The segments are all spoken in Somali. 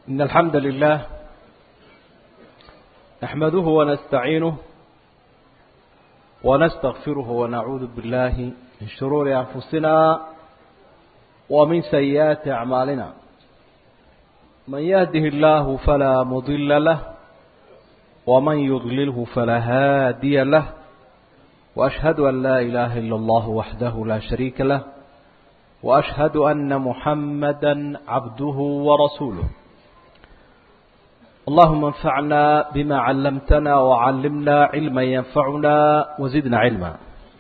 إن الحمد لله نحمده ونستعينه ونستغفره ونعوذ بالله من شرور أنفسنا ومن سيئات أعمالنا من يهده الله فلا مضل له ومن يضلله فلا هادي له وأشهد أن لا إله إلا الله وحده لا شريك له وأشهد أن محمدا عبده ورسوله اللهم انفعنا بما علمتنا وعلمنا علما ينفعنا وزدنا علما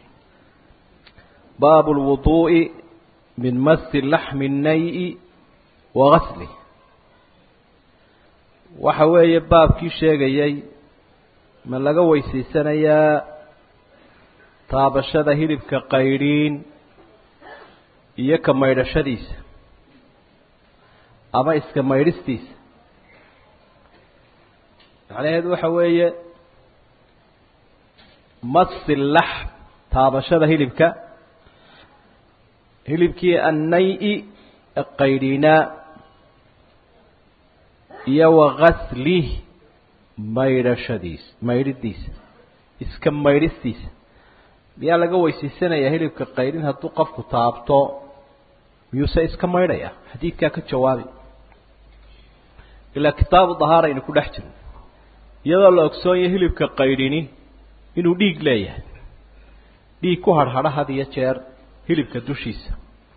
باب الوضوء من مس اللحم النيء وغسله waxa weeye baabkii sheegayay ma laga weysaysanayaa taabashada hilibka qaydhiin iyo ka maydhashadiisa ama iska maydhistiisa macnaheedu waxa weeye masi laxm taabashada hilibka hilibkii annay-i qaydhiinaa iyo wagaslih maydhashadiisa maydhidiisa iska maydhistiisa miyaa laga weysaysanayaa hilibka qaydhin hadduu qofku taabto miyuuse iska maydhaya xadiidkaa ka jawaabi ilaa kitaabu dahaara aynu ku dhex jirno iyadoo la ogsoonyahy hilibka qaydhini inuu dhiig leeyahay dhiig ku harhadha had iyo jeer hilibka dushiisa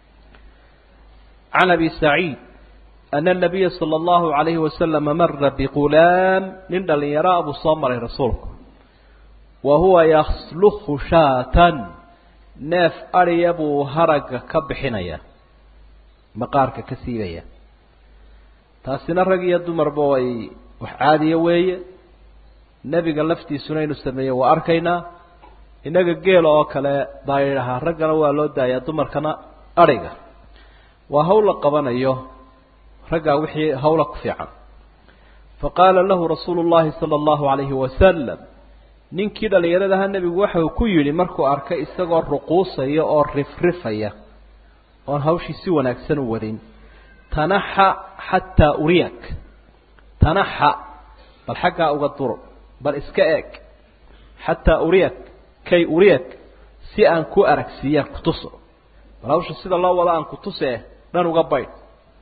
can abi saciid ana anabiya sala allahu calayhi wasalama mara biqulaam nin dhalinyaro a buu soo maray rasuulku wa huwa yaslukhu shaatan neef adhiya buu haragga ka bixinaya maqaarka ka siibaya taasina rag iyo dumarba way wax caadiya weeye nebiga laftiisuna inuu sameeyo waa arkaynaa innaga geela oo kale baa yidhahaa raggana waa loo daayaa dumarkana adhiga waa hawl la qabanayo raggaa wixii hawla ku fiican faqaala lahu rasuulu llahi sala allahu calayhi wasalam ninkii dhallinyaradaha nebigu waxa uu ku yidhi markuu arkay isagoo ruquusaya oo rifrifaya oon hawshii si wanaagsan u wadin tanaxa xataa uriyak tanaxa bal xaggaa uga duro bal iska eeg xataa uriyak kay uriyak si aan ku aragsiiyaan kutuso bal hawsha sida loo wado aan kutuse dhan uga baydh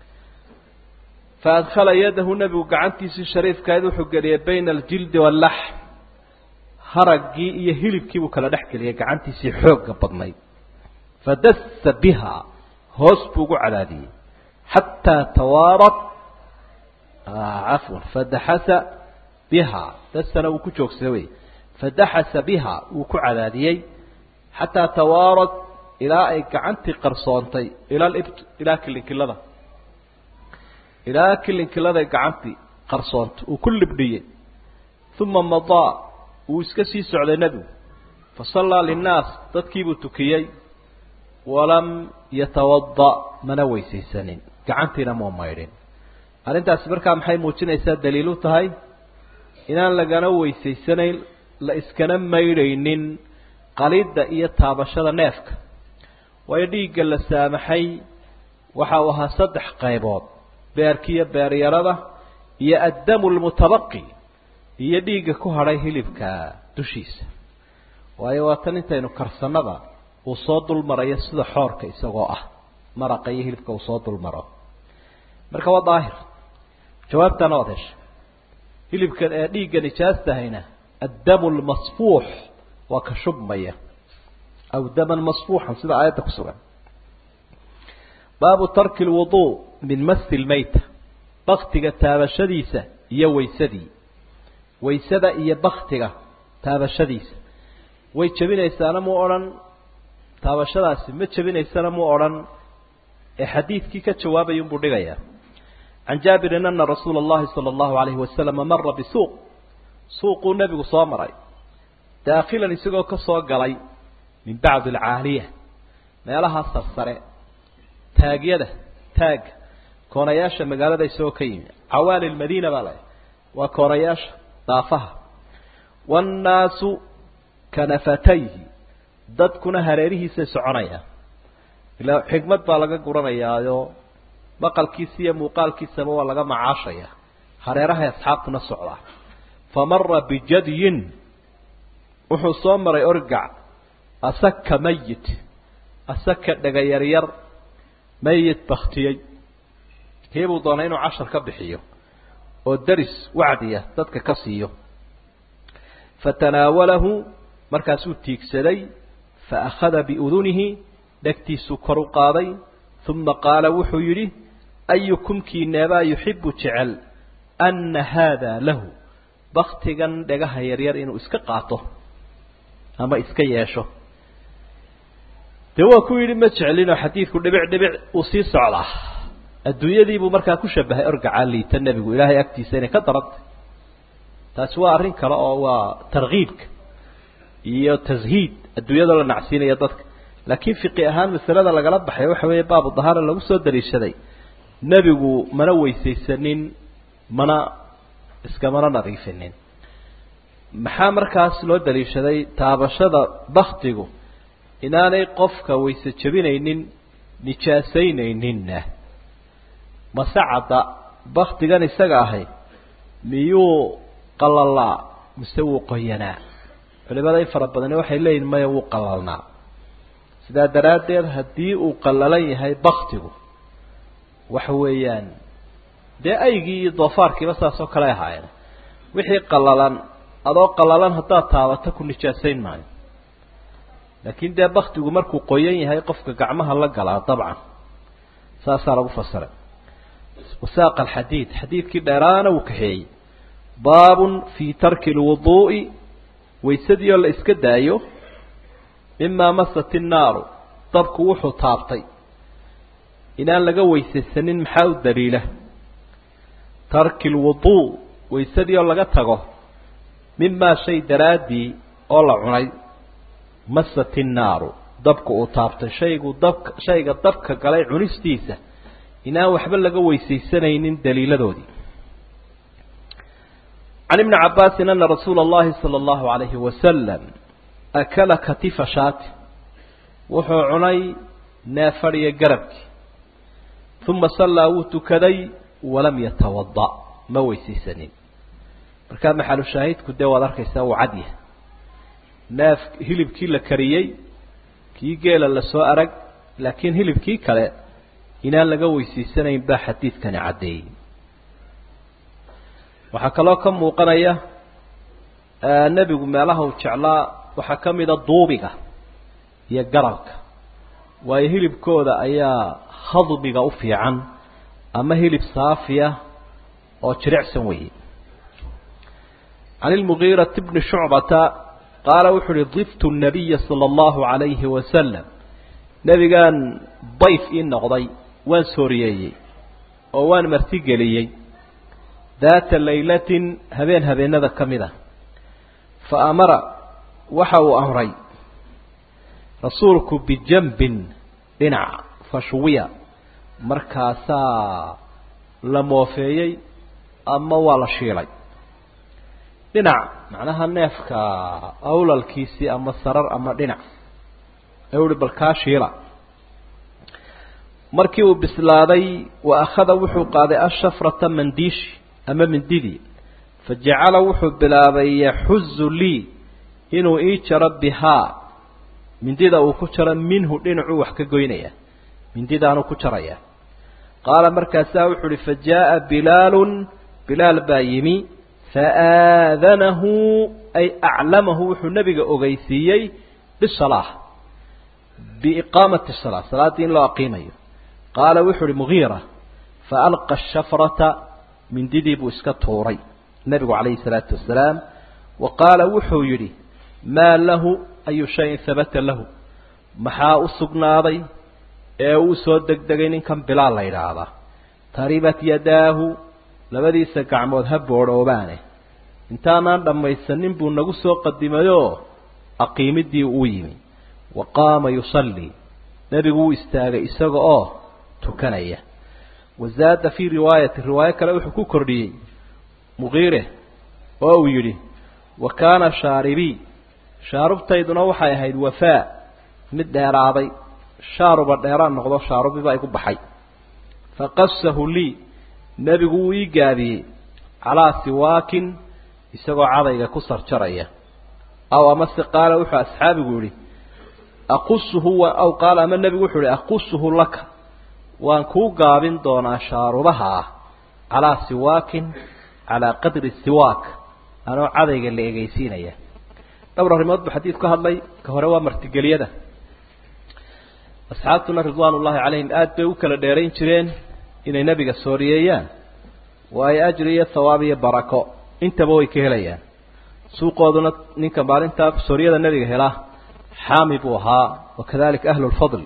fa adkhala yadahu nebigu gacantiisii shariifkayd wuxuu geliyay bayna aljildi waalaxm haraggii iyo hilibkii buu kala dhex geliyay gacantiisii xoogga badnayd fadassa biha hoos buu ugu cadaadiyey xataa tawaarat cafwan fadaxasa biha dasana wuu ku joogsaday wey fadaxasa biha wuu ku cadaadiyey xataa tawaarat ilaa ay gacantii qarsoontay ila libt ilaa kilinkilada ilaa kilinkiladay gacantii qarsoontay uu ku libdhiyey uma madaa wuu iska sii socday nebigu fasallaa linnaas dadkiibuu tukiyey walam yatawada mana weysaysanin gacantiina muu maydhin arrintaasi markaa maxay muujinaysaa daliil u tahay inaan lagana weysaysanayn la iskana maydhaynin qalidda iyo taabashada neefka waayo dhiigga la saamaxay waxa uu ahaa saddex qaybood beerkiiyo beeryarada iyo addamu lmutabaqi iyo dhiigga ku hadhay hilibka dushiisa waayo waa tan intaynu karsanada uu soo dul marayo sida xoorka isagoo ah maraqa iyo hilibka uu soo dul maro marka waa daahir jawaabtaana waad heshay hilibka ee dhiigga nijaastahayna addamu lmasfuux waa ka shubmaya aw daman masfuuxan sida aayadda ku sugan baabu tarki lwuduu min masi lmayta baktiga taabashadiisa iyo waysadii waysada iyo baktiga taabashadiisa way jebinaysaana mu odhan taabashadaasi ma jebinaysana mu odhan ee xadiidkii ka jawaabayay unbuu dhigayaa can jaabirin ana rasuula اllahi salى اllahu alayhi wasalama mara bisuuq suuquu nebigu soo maray daakilan isagoo ka soo galay min bacdi alcaaliya meelaha sarsare taagyada taagga koonayaasha magaalada isagoo ka yimi cawaali lmadiina baa la waa koonayaasha daafaha wاnnaasu kanafatayhi dadkuna hareerihiisay soconayaan ilaa xikmad baa laga guranayaayo maqalkiisa iyo muuqaalkiisaba waa laga macaashaya hareerahay asxaabtuna socdaa fa mara bijadyin wuxuu soo maray orgac asaka mayit asaka dhega yaryar mayit baktiyey kiibuu doonay inuu cashar ka bixiyo oo deris wacdiya dadka ka siiyo fatanaawalahu markaasuu tiigsaday faakhada biudunihi dhegtiisuu kor u qaaday uma qaala wuxuu yidhi ayukum kiineebaa yuxibu jecel anna haada lahu baktigan dhegaha yaryar inuu iska qaato ama iska yeesho dee waa ku yidhi ma jeclinoo xadiidku dhibic dhibic uu sii socdaa adduunyadiibuu markaa ku shabahay orgacaa liita nebigu ilaahay agtiisa inay ka darantay taasi waa arrin kale oo waa tarkiibka iyo tashiid adduunyadoo la nacsiinaya dadka laakiin fiqi ahaan masalada lagala baxay waxa weeye baabu dahaara lagu soo daliishaday nebigu mana weysaysanin mana iskamana nadiifinin maxaa markaas loo daliishaday taabashada baktigu inaanay qofka wayse jebinaynin nijaasaynayninna masacada baktigan isaga ahay miyuu qalalaa mise wuu qoyanaa culimada in fara badani waxay leeyihin maya wuu qalalnaa sidaa daraaddeed haddii uu qallalan yahay baktigu waxa weeyaan dee aygii iyo doofaarkiiba saas oo kale ahaayeen wixii qallalan adoo qallalan haddaad taabato ku nijaasayn maayo laakiin dee baktigu markuu qoyan yahay qofka gacmaha la galaa dabcan saasaa lagu fasiray wasaaqa alxadiid xadiidkii dheeraana wuu kaxeeyey baabun fii tarki lwuduu'i waysadii oo la iska daayo mimaa masat innaaru dabku wuxuu taabtay inaan laga weysaysanin maxaa u daliila tarki lwuduu waysadii oo laga tago mimaa shay daraaddii oo la cunay masat innaaru dabku uu taabtay shaygu dabka shayga dabka galay cunistiisa inaan waxba laga weysaysanaynin daliiladoodii can ibni cabbaasin ana rasuula اllahi salى اllahu alayhi wasalam akala katifa shaati wuxuu cunay neefadhiyo garabkii uma sallaa wuu tukaday walam yatawada ma weysaysanin markaa maxalu shaahidku dee waad arkaysaa uu cad yahay neef hilibkii la kariyey kii geela lasoo arag laakiin hilibkii kale inaan laga weysaysanayn baa xadiidkani caddeeyey waxaa kaloo ka muuqanaya nebigu meelaha uu jeclaa waxaa ka mida duubiga iyo garabka waayo hilibkooda ayaa hadmiga u fiican ama hilib saafiya oo jirecsan weeye can ilmugiirati bni shucbata qaala wuxuu uhi diftu nabiya sala allahu calayhi wasalam nebigaan dayf ii noqday waan sooriyeeyey oo waan martigeliyey daata laylatin habeen habeenada ka mid ah fa amara waxa uu amray rasuulku bijambin dhinac fashwiya markaasaa la moofeeyey ama waa la shiilay dhinac macnaha neefka awlalkiisii ama sarar ama dhinac ayuu uhi bal kaa shiila markii uu bislaaday wa akhada wuxuu qaaday ashafrata mandiishi ama mindidii fa jacala wuxuu bilaabay yaxuzu lii inuu ii jaro bihaa mindida uu ku jaro minhu dhinacuu wax ka goynaya mindidaanuu ku jaraya qaala markaasaa wuxuu uhi fa jaaءa bilaalun bilaal baa yimi faaadanahu ay aclamahu wuxuu nebiga ogeysiiyey bisalaa biiqaamati salaa salaaddii in loo aqiimayo qaala wuxuu uhi mugiira faalqa ashafrata mindidii buu iska tuuray nebigu calayhi salaatu wasalaam wa qaala wuxuu yidhi maa lahu ayu shayin habata lahu maxaa u sugnaaday ee uu soo degdegay ninkan bilaal la yidhaahdaa taribat yadaahu labadiisa gacmood ha boodhoobaane intaanaan dhammaysanin buu nagu soo qadimayoo aqiimidii uu yimi wa qaama yusallii nebigu wuu istaagay isaga oo tukanaya wazaada fii riwaayati riwaayo kale wuxuu ku kordhiyey muqiire oo uu yidhi wa kaana shaaribii shaarubtayduna waxay ahayd wafaa mid dheeraaday shaaruba dheeraan noqdo shaarubiba igu baxay faqasahu lii nebigu wuu ii gaabiyey calaa siwaakin isagoo cadayga ku sarjaraya aw amase qaala wuxuu asxaabigu yihi aqusuhu aw qaala ama nebigu wuxuu yihi aqusuhu laka waan kuu gaabin doonaa shaarubaha ah calaa siwaakin calaa qadri siwaak anoo cadayga la egeysiinaya dhowr arrimood buu xadiid ka hadlay ka hore waa martigeliyada asxaabtuna ridwaan ullaahi calayhim aada bay u kala dheerayn jireen inay nebiga sooriyeeyaan waayo ajri iyo thawaab iyo barako intaba way ka helayaan suuqooduna ninka maalintaa sooriyada nebiga helaa xaami buu ahaa wakadalika ahlu lfadli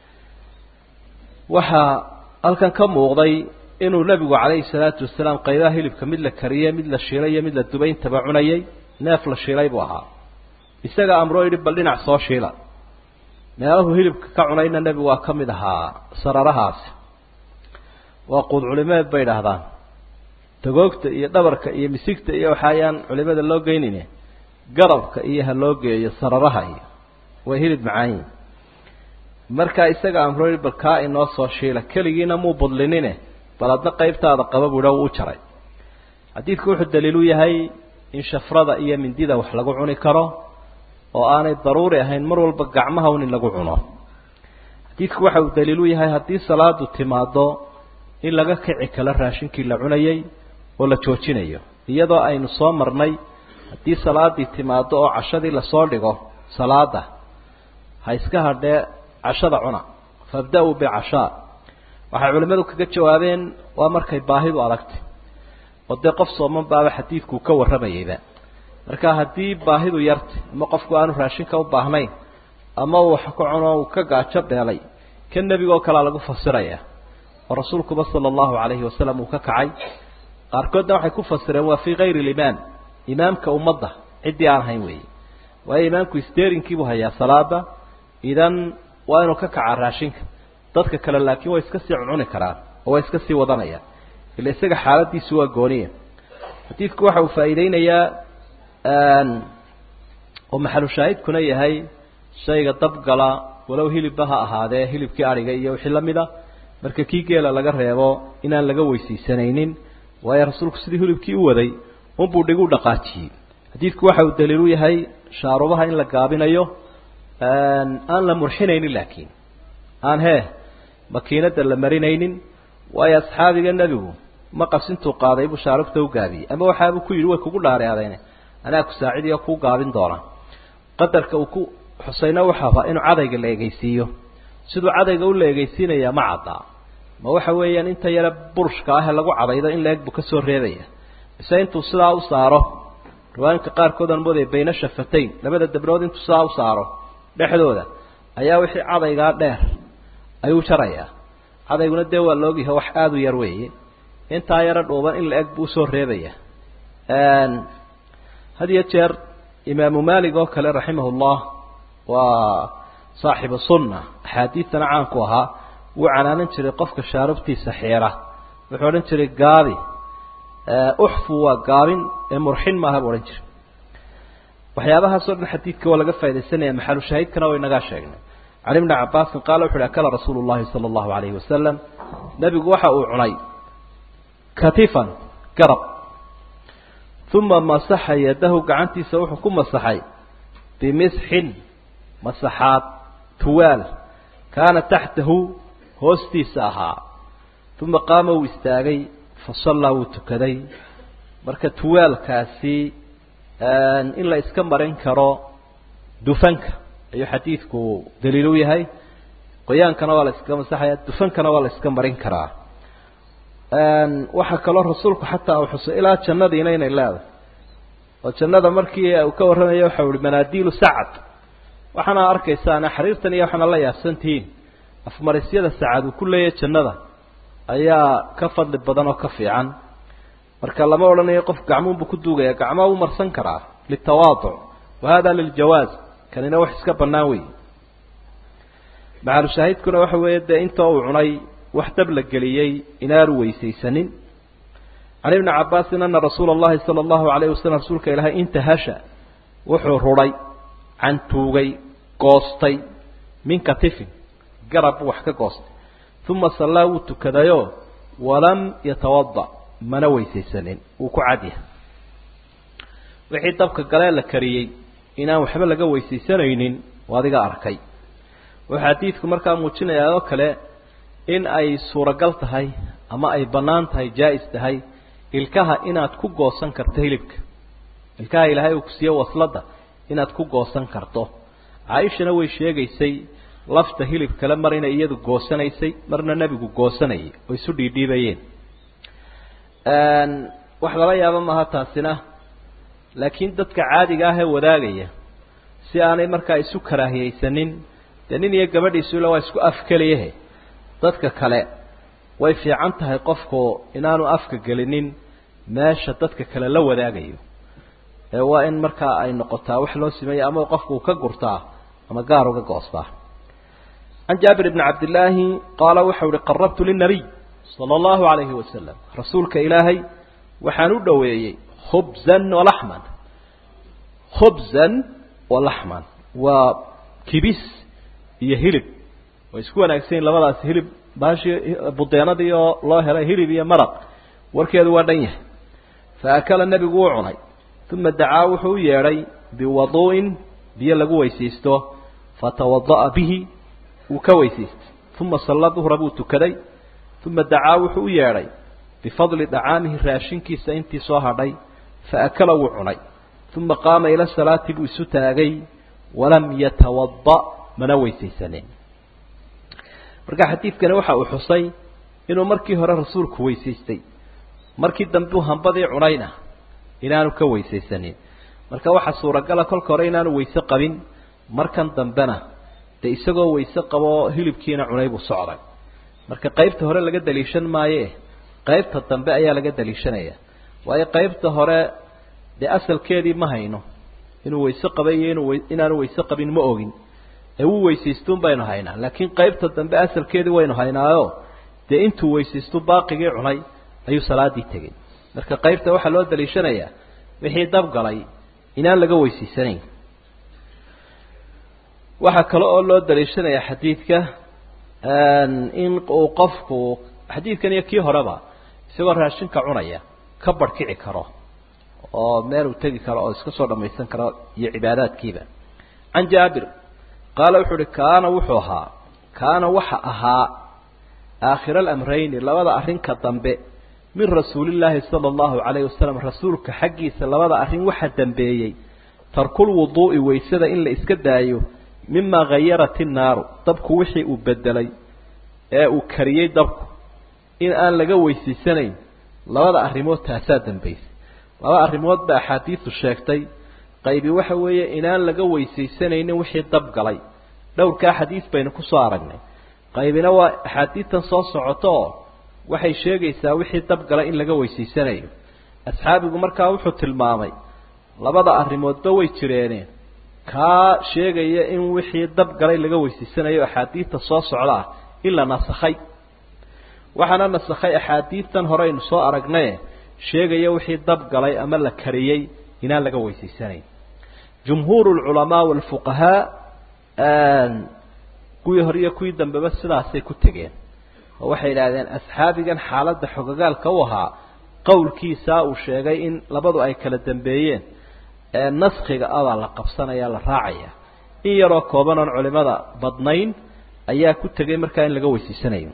waxaa halkan ka muuqday inuu nebigu calayhi salaatu wasalaam qaybaha hilibka mid la kariyey mid la shiilay iyo mid la dubay intaba cunayay neef la shiilay buu ahaa isaga amroo yidhi bal dhinac soo shiila meelahu hilibka ka cunayna nebigu waa ka mid ahaa sararahaasi waa quud culimeed bay idhaahdaan tagoogta iyo dhabarka iyo misigta iyo waxaayaan culimada loo geynine garabka iyo ha loo geeyo sararaha iyo way hilib macaanyi markaa isaga amroo yidhi bal kaa inoo soo shiila keligiina muu budlinine bal adna qaybtaada qaba buudha wuu u jaray xadiidku wuxuu daliilu yahay in shafrada iyo mindida wax lagu cuni karo oo aanay daruuri ahayn mar walba gacmaha un in lagu cuno xadiidku waxa uu daliilu yahay haddii salaadu timaado in laga kici kalo raashinkii la cunayay oo la joojinayo iyadoo aynu soo marnay haddii salaadii timaado oo cashadii lasoo dhigo salaada ha iska hadhee cashada cuna fabda-uu bicashaa waxay culimmadu kaga jawaabeen waa markay baahidu adagtay oo dee qof sooman baaba xadiidkuu ka warramayayba marka haddii baahidu yartay ama qofku aanu raashinka u baahnayn ama uu wax ka cuno uu ka gaajo beelay ka nebigaoo kalea lagu fasiraya oo rasuulkuba sala allahu calayhi wasalam uu ka kacay qaarkoodna waxay ku fasireen waa fii kayri limaam imaamka ummadda ciddii aan ahayn weeye waayo imaamku steerinkiibuu hayaa salaada idan waa inuu ka kacaa raashinka dadka kale laakiin way iska sii cuncuni karaan oo way iska sii wadanayaan ila isaga xaaladiisu waa gooniya xadiidku waxa uu faa'iideynayaa oo maxalu shaahidkuna yahay shayga dabgala walow hilibba ha ahaadee hilibkii adhiga iyo wixii lamida marka kii geela laga reebo inaan laga weysiisanaynin waayo rasuulku sidii hilibkii u waday unbuu dhigu dhaqaajiyey xadiidku waxa uu daliilu yahay shaarubaha in la gaabinayo aan la murxinaynin laakiin aan hee makiinada la marinaynin waayo asxaabiga nebigu maqas intuu qaaday buu shaarubta u gaabiyey ama waxaabuu ku yidhi way kugu dhaareadeen anaa ku saacidiyo kuu gaabin doona qadarka uu ku xusayna waxa rabaa inuu cadayga la egeysiiyo siduu cadayga u la egeysiinayaa ma caddaa ma waxa weeyaan inta yare burushka ah ee lagu cadaydo in la-eg buu kasoo reebaya mise intuu sidaa u saaro riwaayinka qaarkood aan moodaya bayna shafatayn labada dabrood intuu sidaa u saaro dhexdooda ayaa wixii cadaygaa dheer ayuu jarayaa cadayguna dee waa laogyahay wax aada u yar weeye intaa yaro dhuuban in la-eg buu usoo reebaya had iyo jeer imaamu malig oo kale raximahullah waa saaxibu sunna axaadiidtana caanku ahaa wuu canaanan jiray qofka shaarubtiisa xiira wuxuu odhan jiray gaabi uxfu waa gaabin ee murxin maaha buu odhan jiray waxyaabahaasoo dhan xadiidka waa laga faa'idaysanaya maxalu shaahidkana way nagaa sheegnay can ibni cabaasin qaala wuxu uhi akala rasuulu llahi sala allahu alayhi wasalam nebigu waxa uu cunay katifan garab uma masaxa yadahu gacantiisa wuxuu ku masaxay bimisxin masaxaad tuwaal kaana taxtahu hoostiisa ahaa uma qaama wuu istaagay fasallaa wuu tukaday marka tuwaalkaasi in la iska marin karo dufanka ayuu xadiidku daliil u yahay qoyaankana waa la iska masaxaya dufankana waa la iska marin karaa waxaa kaloo rasuulku xataa uu xusay ilaa jannadiina inay leedahay oo jannada markii uu ka warramaya waxau ihi manaadiilu sacad waxaana arkaysaana xariirtan iyo waxaana la yaabsantihiin afmarisyada sacad uu ku leeyahay jannada ayaa ka fadli badan oo ka fiican marka lama odhanayo qof gacmuunbu ku duugaya gacmaa u marsan karaa litawaaduc wa hada liljawaaz kanina wax iska bannaan wey maxalushaahidkuna waxa weeye dee inta uu cunay wax dab la geliyey inaanu weysaysanin can ibni cabaasin ana rasuula allahi sala allahu alayh wasalam rasuulka ilaahay intahasha wuxuu rudhay cantuugay goostay min katifin garab buu wax ka goostay uma sallaa wuu tukadayoo walam yatawada mana weysaysanin wuu ku cadyahay wixii dabka galee la kariyey inaan waxba laga weysaysanaynin oo adiga arkay wuxuu xadiidku markaa muujinayaa oo kale in ay suuragal tahay ama ay bannaan tahay jaa-is tahay ilkaha inaad ku goosan karto hilibka ilkaha ilaahay uu ku siiye wasladda inaad ku goosan karto caaishana way sheegaysay lafta hilib kale mar inay iyadu goosanaysay marna nebigu goosanayay oo isu dhiidhiibayeen wax lala yaabo maaha taasina laakiin dadka caadiga ah ee wadaagaya si aanay markaa isu karaahiyeysanin dee nin iyo gabadhiisu ila waa isku afkeliyahe dadka kale way fiican tahay qofku inaanu afka gelinin meesha dadka kale la wadaagayo ee waa in markaa ay noqotaa wax loo sameeya ama qofku ka gurtaa ama gaar uga goostaa can jaabir bni cabdillaahi qaala waxau uhi qarabtu linabiy sala allahu alayhi wasalam rasuulka ilaahay waxaan u dhoweeyey khubzan walaxman khubzan walaxman waa kibis iyo hilib way isku wanaagsan yihin labadaas hilib baashii budeenadii oo loo helay hilib iyo maraq warkeedu waa dhan yahay fa akala nebigu wuu cunay uma dacaa wuxuu u yeedhay biwaduu'in biyo lagu weysaysto fatawada'a bihi wuu ka weysaystay uma salla duhra buu tukaday uma dacaa wuxuu u yeedhay bifadli dacaamihi raashinkiisa intii soo hadhay fa akala wuu cunay uma qaama ila salaati buu isu taagay walam yatawada mana weysaysanin marka xadiidkani waxa uu xusay inuu markii hore rasuulku weysaystay markii dambe uu hambadii cunayna inaanu ka weysaysanin marka waxaa suuragala kolka hore inaanu weyse qabin markan dambena dee isagoo weyse qaboo hilibkiina cunay buu socday marka qaybta hore laga daliishan maaye qaybta dambe ayaa laga daliishanaya waayo qaybta hore dee asalkeedii ma hayno inuu weyse qabay iyo inuu inaanu weyse qabin ma ogin ee wuu weysaystuun baynu haynaa laakiin qaybta dambe asalkeedii waynu haynaayo dee intuu weysaystu baaqigii cunay ayuu salaadii tegey marka qaybta waxaa loo daliishanayaa wixii dabgalay inaan laga weysaysanayn waxaa kale oo loo daliishanayaa xadiidka in uu qofku xadiidkan iyo kii horeba isagoo raashinka cunaya ka barhkici karo oo meel uu tegi karo oo iska soo dhamaysan karo iyo cibaadaadkiiba can jaabir qaala wuxuu uhi kaana wuxuu ahaa kaana waxa ahaa aakhira alamrayni labada arrinka dambe min rasuulillaahi sala allahu calayhi wasalam rasuulka xaggiisa labada arrin waxa dambeeyey tarkul wuduu'i weysada in la iska daayo mimaa hayarat innaaru dabku wixii uu bedelay ee uu kariyey dabku in aan laga weysaysanayn labada arrimood taasaa dambaysay laba arrimood ba axaadiisu sheegtay qaybi waxa weeye inaan laga weysaysanaynin wixii dab galay dhowrkaa xadiis baynu kusoo aragnay qaybina waa axaadiistan soo socoto oo waxay sheegaysaa wixii dab galay in laga weysaysanayo asxaabigu markaa wuxuu tilmaamay labada arrimoodba way jireeneen kaa sheegaya in wixii dab galay laga weysaysanayo axaadiista soo socda ah in la nasakhay waxaana nasakhay axaadiistan hore aynu soo aragnaye sheegaya wixii dab galay ama la kariyey inaan laga weysaysanayn jumhuur lculamaa walfuqahaa kuwii hore iyo kuwii dambeba sidaasay ku tegeen oo waxay idhaahdeen asxaabigan xaaladda xogogaalka u ahaa qowlkiisaa uu sheegay in labadu ay kala dambeeyeen ee naskiga abaa la qabsanaya la raacaya in yaroo kooban oon culimada badnayn ayaa ku tegay markaa in laga weysaysanayo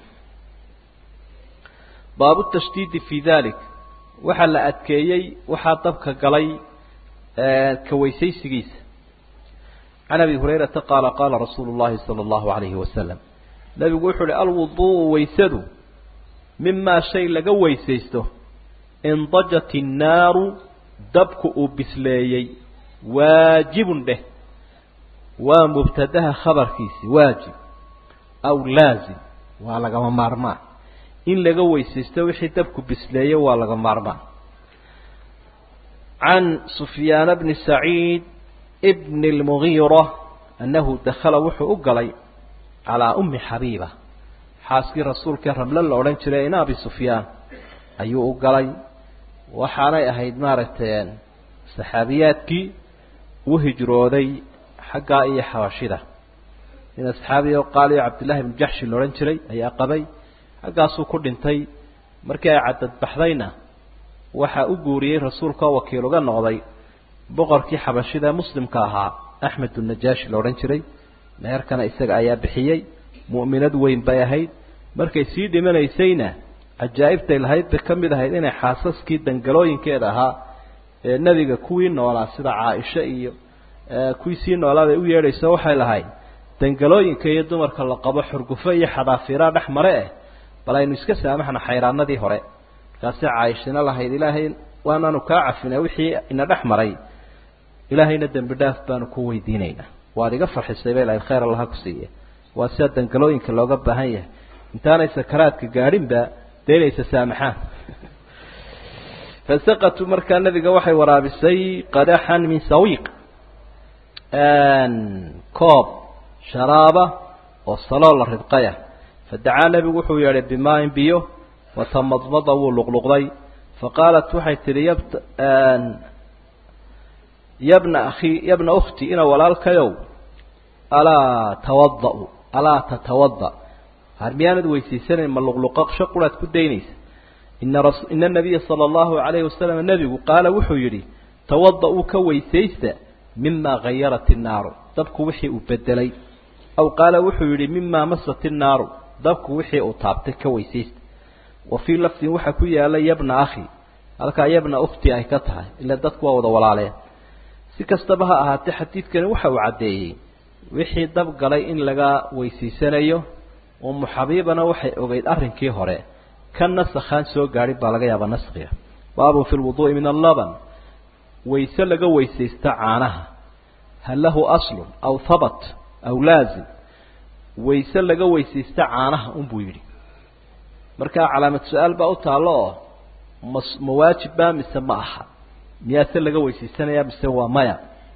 baabu tashdiidi fi dalik waxaa la adkeeyey waxaa dabka galay ka weysaysigiisa can abi hurayrata qaala qaala rasuulu llahi sala allahu alayhi wasalam nabigu wuxuu uhi alwudu'u weysadu mimaa shay laga weysaysto indajat innaaru dabku uu bisleeyey waajibun dheh waa mubtadaha khabarkiisi waajib aw laazim waa lagama maarmaan in laga weysaysto wixii dabku bisleeye waa laga maarmaan can sufyaana bni saciid bn اlmugiira annahu dakhala wuxuu u galay calaa ummi xabiiba xaaskii rasuulkae ramle la odhan jiray in abi sufyaan ayuu u galay waxaanay ahayd maaragtay saxaabiyaadkii u hijrooday xaggaa iyo xabashida in asxaabi o qaaliyo cabdillahi bn jaxshi la odhan jiray ayaa qabay xaggaasuu ku dhintay markii ay cadadbaxdayna waxaa u guuriyey rasuulka oo wakiil uga noqday boqorkii xabashida ee muslimka ahaa axmed unajaashi la odhan jiray meherkana isaga ayaa bixiyey mu'minad weyn bay ahayd markay sii dhimanaysayna cajaa'ibtay lahayd bay ka mid ahayd inay xaasaskii dangalooyinkeeda ahaa ee nebiga kuwii noolaa sida caaisha iyo kuwii sii noolaa bay u yeedhayso waxay lahayd dangalooyinka iyo dumarka la qabo xurgufo iyo xadaafiraa dhex mare eh bal aynu iska saamaxna xayraanadii hore markaasi caaishina lahayd ilaahay waanaanu kaa cafina wixii ina dhex maray ilaahayna dembi dhaaf baanu ku weydiinaynaa waad iga farxisay bay lahayd khayr allaha ku siiye waa sida dangalooyinka looga baahan yahay intaanay sakaraadka gaadhinba dee inaysa saamaxaan fasaqatu markaa nabiga waxay waraabisay qadaxan min sawiiq koob sharaaba oo saloo la ridqaya fadacaa nebigu wuxuu yeedhay bimaain biyo watamadmada wuu luqluqday faqaalat waxay tidhi yabt yabna akhi yabna ukhti ina walaalkayow alaa tawada-u alaa tatawada har miyaanad weysiisanayn ma luqluqasho quraad ku daynaysa ina ras ina nabiya sala allahu calayhi wasalam nebigu qaala wuxuu yidhi tawada-uu ka weysaysta mima hayarat innaaru dabku wixii uu bedelay aw qaala wuxuu yidhi mima masat innaaru dabku wixii uu taabtay ka weysaysta wa fii lafdin waxaa ku yaala yabna akhi halkaa yabna ukhti ay ka tahay ila dadku waa wada walaaleen si kastaba ha ahaatee xadiidkani waxa uu caddeeyey wixii dab galay in laga weysiisanayo umu xabiibana waxay ogeyd arrinkii hore ka nasakhaan soo gaadhin baa laga yaabaa naskiga baabun fi lwuduu'i min allaban wayse laga weysaysta caanaha hal lahu aslun aw habat aw laazim wayse laga weysaysta caanaha unbuu yidhi markaa calaamad su-aal baa u taallo oo ma ma waajibba mise ma aha miyaase laga weysaysanaya mise waa maya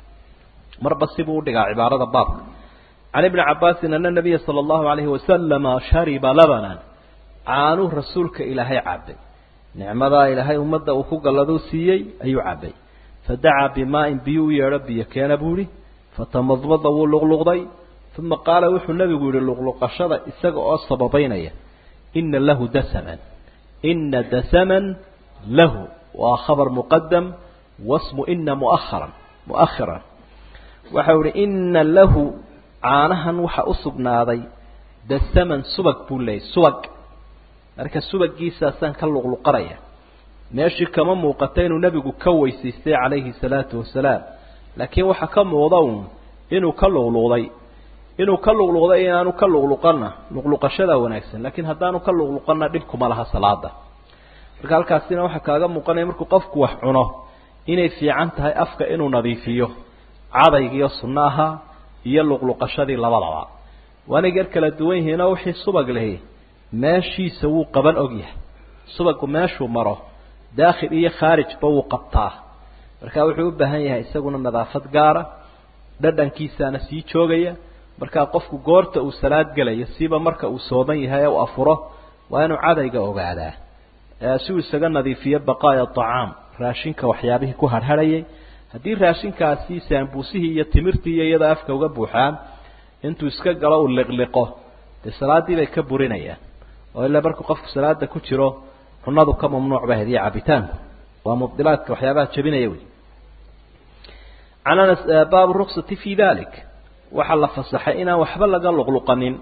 marba sibuu udhigaa cibaarada baabka can ibni cabaasin ana nabiya sala allahu alayhi wasalama shariba labanan caanuu rasuulka ilaahay cabay nicmadaa ilaahay ummadda uu ku galladuu siiyey ayuu cabay fadacaa bimaa-in biyuu u yeedho biyo keena buu ihi fatamadmada wuu luqluqday uma qaala wuxuu nebigu yihi luqluqashada isaga oo sababaynaya ina lahu dasaman ina dasaman lahu waa khabar muqadam wasmu ina muaharan muahiran waxau ihi ina lahu caanahan waxa u sugnaaday dasaman subag buu leeyay subag marka subagiisaasaan ka luqluqanaya meeshii kama muuqata inuu nebigu ka weysaystay calayhi salaatu wasalaam laakiin waxaa ka muuqda un inuu ka luqluqday inuu ka luqluqday inaanu ka luqluqana luqluqashadaa wanaagsan laakiin haddaanu ka luqluqana dhibkuma laha salaada marka halkaasina waxaa kaaga muuqanaya markuu qofku wax cuno inay fiican tahay afka inuu nadiifiyo cadaygiiyo sunno ahaa iyo luqluqashadii labadaba waanay gar kala duwan yihiinoo wixii subag lehi meeshiisa wuu qaban ogyahay subagu meeshuu maro daakhil iyo khaarijba wuu qabtaa marka wuxuu u baahan yahay isaguna nadaafad gaara dhadhankiisaana sii joogaya markaa qofku goorta uu salaad gelayo siba marka uu sooman yahay ee uu afuro waa inuu cadayga ogaadaa si uu isaga nadiifiyo baqaaya acaam raashinka waxyaabihii ku harharhayay haddii raashinkaasi saambuusihii iyo timirtii iyo iyada afka uga buuxaan intuu iska galo uu liqliqo dee salaaddii bay ka burinayaan oo ilaa markuu qofku salaada ku jiro cunadu ka mamnuuc ba hadiya cabitaanku waa mubdilaadka waxyaabaha jabinaya wey can anas baabu ruksati fi dalik waxaa la fasaxay inaan waxba laga luqluqanin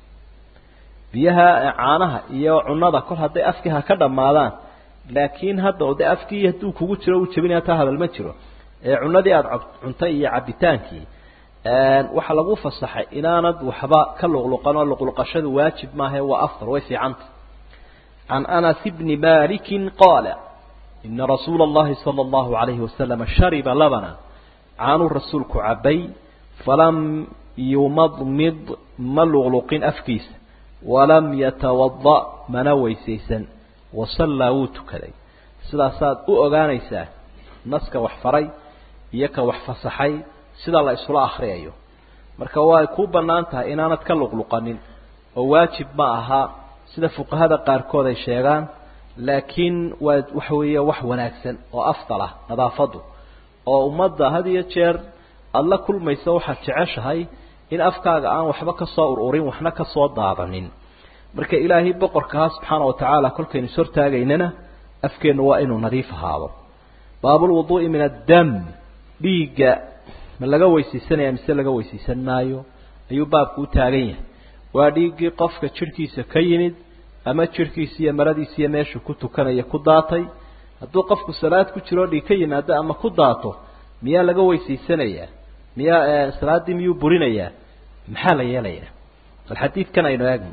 biyaha caanaha iyo cunada kol hadday afkii ha ka dhammaadaan laakiin hadda de afkii hadduu kugu jiro uu jabinaya taa hadal ma jiro ee cunadii aada cuntay iyo cabitaankii waxaa lagu fasaxay inaanad waxba ka luqluqan oo luqluqashadu waajib maahae waa afdal way fiicanta can anas bni maliki qaala ina rasuula اllahi salى اllahu alayhi wasalam shariba labana caanuu rasuulku cabay falam yumadmid ma luqluqin afkiisa walam yatawada mana weysaysan wasallaa wuu tukaday sidaasaad u ogaanaysaa naska wax faray iyo ka wax fasaxay sida la isula akriyayo marka way ku bannaan tahay inaanad ka luqluqanin oo waajib ma aha sida fuqahada qaarkood ay sheegaan laakiin waa waxa weeye wax wanaagsan oo afdal ah nadaafadu oo ummadda had iyo jeer aada la kulmayso waxaad jeceshahay in afkaaga aan waxba ka soo ururin waxna ka soo daadanin marka ilaahay boqorkaha subxaana watacaala kolkaynu is hortaagaynana afkeennu waa inuu nadiif ahaado baabulwuduu'i min addam dhiigga ma laga weysiisanaya mise laga weysiisan maayo ayuu baabku u taagan yahay waa dhiiggii qofka jidhkiisa ka yimid ama jidhkiisa iyo maradiisa iyo meeshuu ku tukanaya ku daatay hadduu qofku salaad ku jiroo dhiig ka yimaado ama ku daato miyaa laga weysiisanayaa miyaa salaaddii miyuu burinayaa maxaa la yeelayaa bal xadiidkan aynu eegno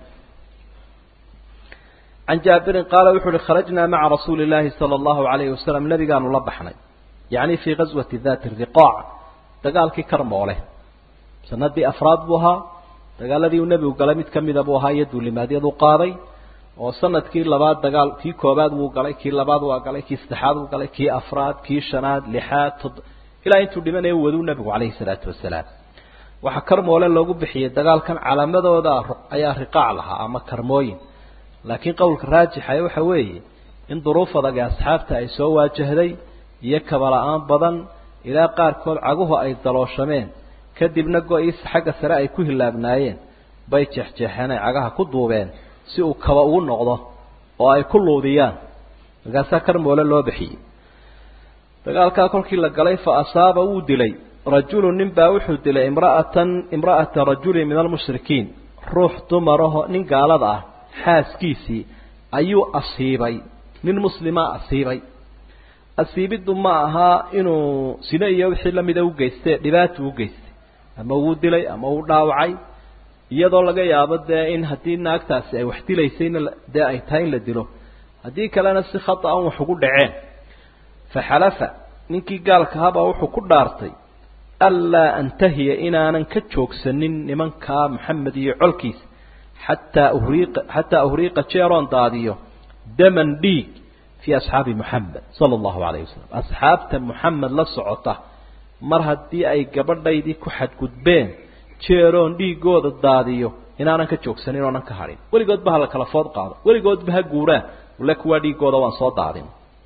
can jaabirin qaala wuxu uhi kharajnaa maca rasuuli llaahi sala allahu alayhi wasalam nabigaanu la baxnay yacni fii gaswati dati riqaac dagaalkii karmoole sanadii afraad buu ahaa dagaaladii uu nebigu galay mid kamida buu ahaa iyo duulimaadyadu qaaday oo sanadkii labaad dagaal kii koobaad wuu galay kii labaad waa galay kii saddexaad wuu galay kii afraad kii shanaad lixaad tod ilaa intuu dhimanaya waduu nebigu calayhi salaatu wasalaam waxaa karmoole loogu bixiyey dagaalkan calaamadooda ayaa riqaac lahaa ama karmooyin laakiin qowlka raajixa waxa weeye in duruuf adag ee asxaabta ay soo waajahday iyo kabala-aan badan ilaa qaarkood caguhu ay dalooshameen kadibna go-iis xagga sare ay ku hilaabnaayeen bay jeexjeexeen ay cagaha ku duubeen si uu kaba ugu noqdo oo ay ku luudiyaan markaasaa karmoole loo bixiyey dagaalkaa kolkii la galay fa asaaba wuu dilay rajulu nin baa wuxuu dilay imra'atan imra'ata rajulin min almushrikiin ruux dumaraho nin gaalada ah xaaskiisii ayuu asiibay nin muslimaa asiibay asiibiddu ma ahaa inuu sine iyo wixii lamida u geyste dhibaatu u geystay ama wuu dilay ama uu dhaawacay iyadoo laga yaabo dee in haddii naagtaasi ay wax dilaysayna dee ay tahay in la dilo haddii kalena si khata an wax ugu dhaceen faxalafa ninkii gaalka habaa wuxuu ku dhaartay anlaa antahiya inaanan ka joogsanin nimankaa maxamed iyo colkiisa xataa uhriiqa xataa uhriiqa jeeroon daadiyo daman dhiig fii asxaabi moxamed sala allahu calayhi wasalam asxaabta moxamed la socota mar haddii ay gabadhaydii ku xadgudbeen jeeroon dhiigooda daadiyo inaanan ka joogsanin oonan ka hadhin weligoodba ha la kala food qaado weligoodba ha guuraan ule kuwaa dhiigooda waan soo daadin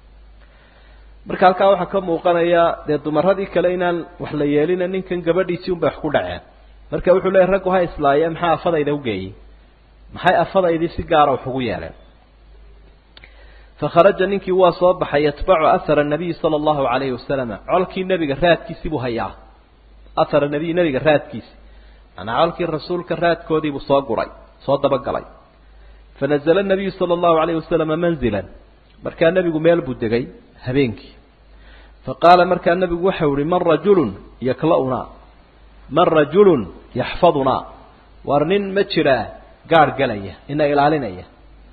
marka halkaa waxaa ka muuqanaya dee dumaradii kale inaan wax la yeelina ninkan gabadhiisii unbay wax ku dhaceen marka wuxuu leeyahy raggu ha islaaye maxaa afadayda ugeeyey maxay afadaydii si gaara wax ugu yeeleen fakharaja ninkii waa soo baxay yatbacu ahara nabiyi sala allahu calayhi wasalama colkii nebiga raadkiisii buu hayaa ahara nabiy nebiga raadkiisi manaa colkii rasuulka raadkoodiibuu soo guray soo dabagalay fanazla nabiyu sala allahu alayhi wasalama manzilan markaa nebigu meel buu degay habeenkii faqaala markaa nebigu waxau ihi man rajulun yakla'unaa man rajulun yaxfadunaa war nin ma jiraa gaadh gelaya ina ilaalinaya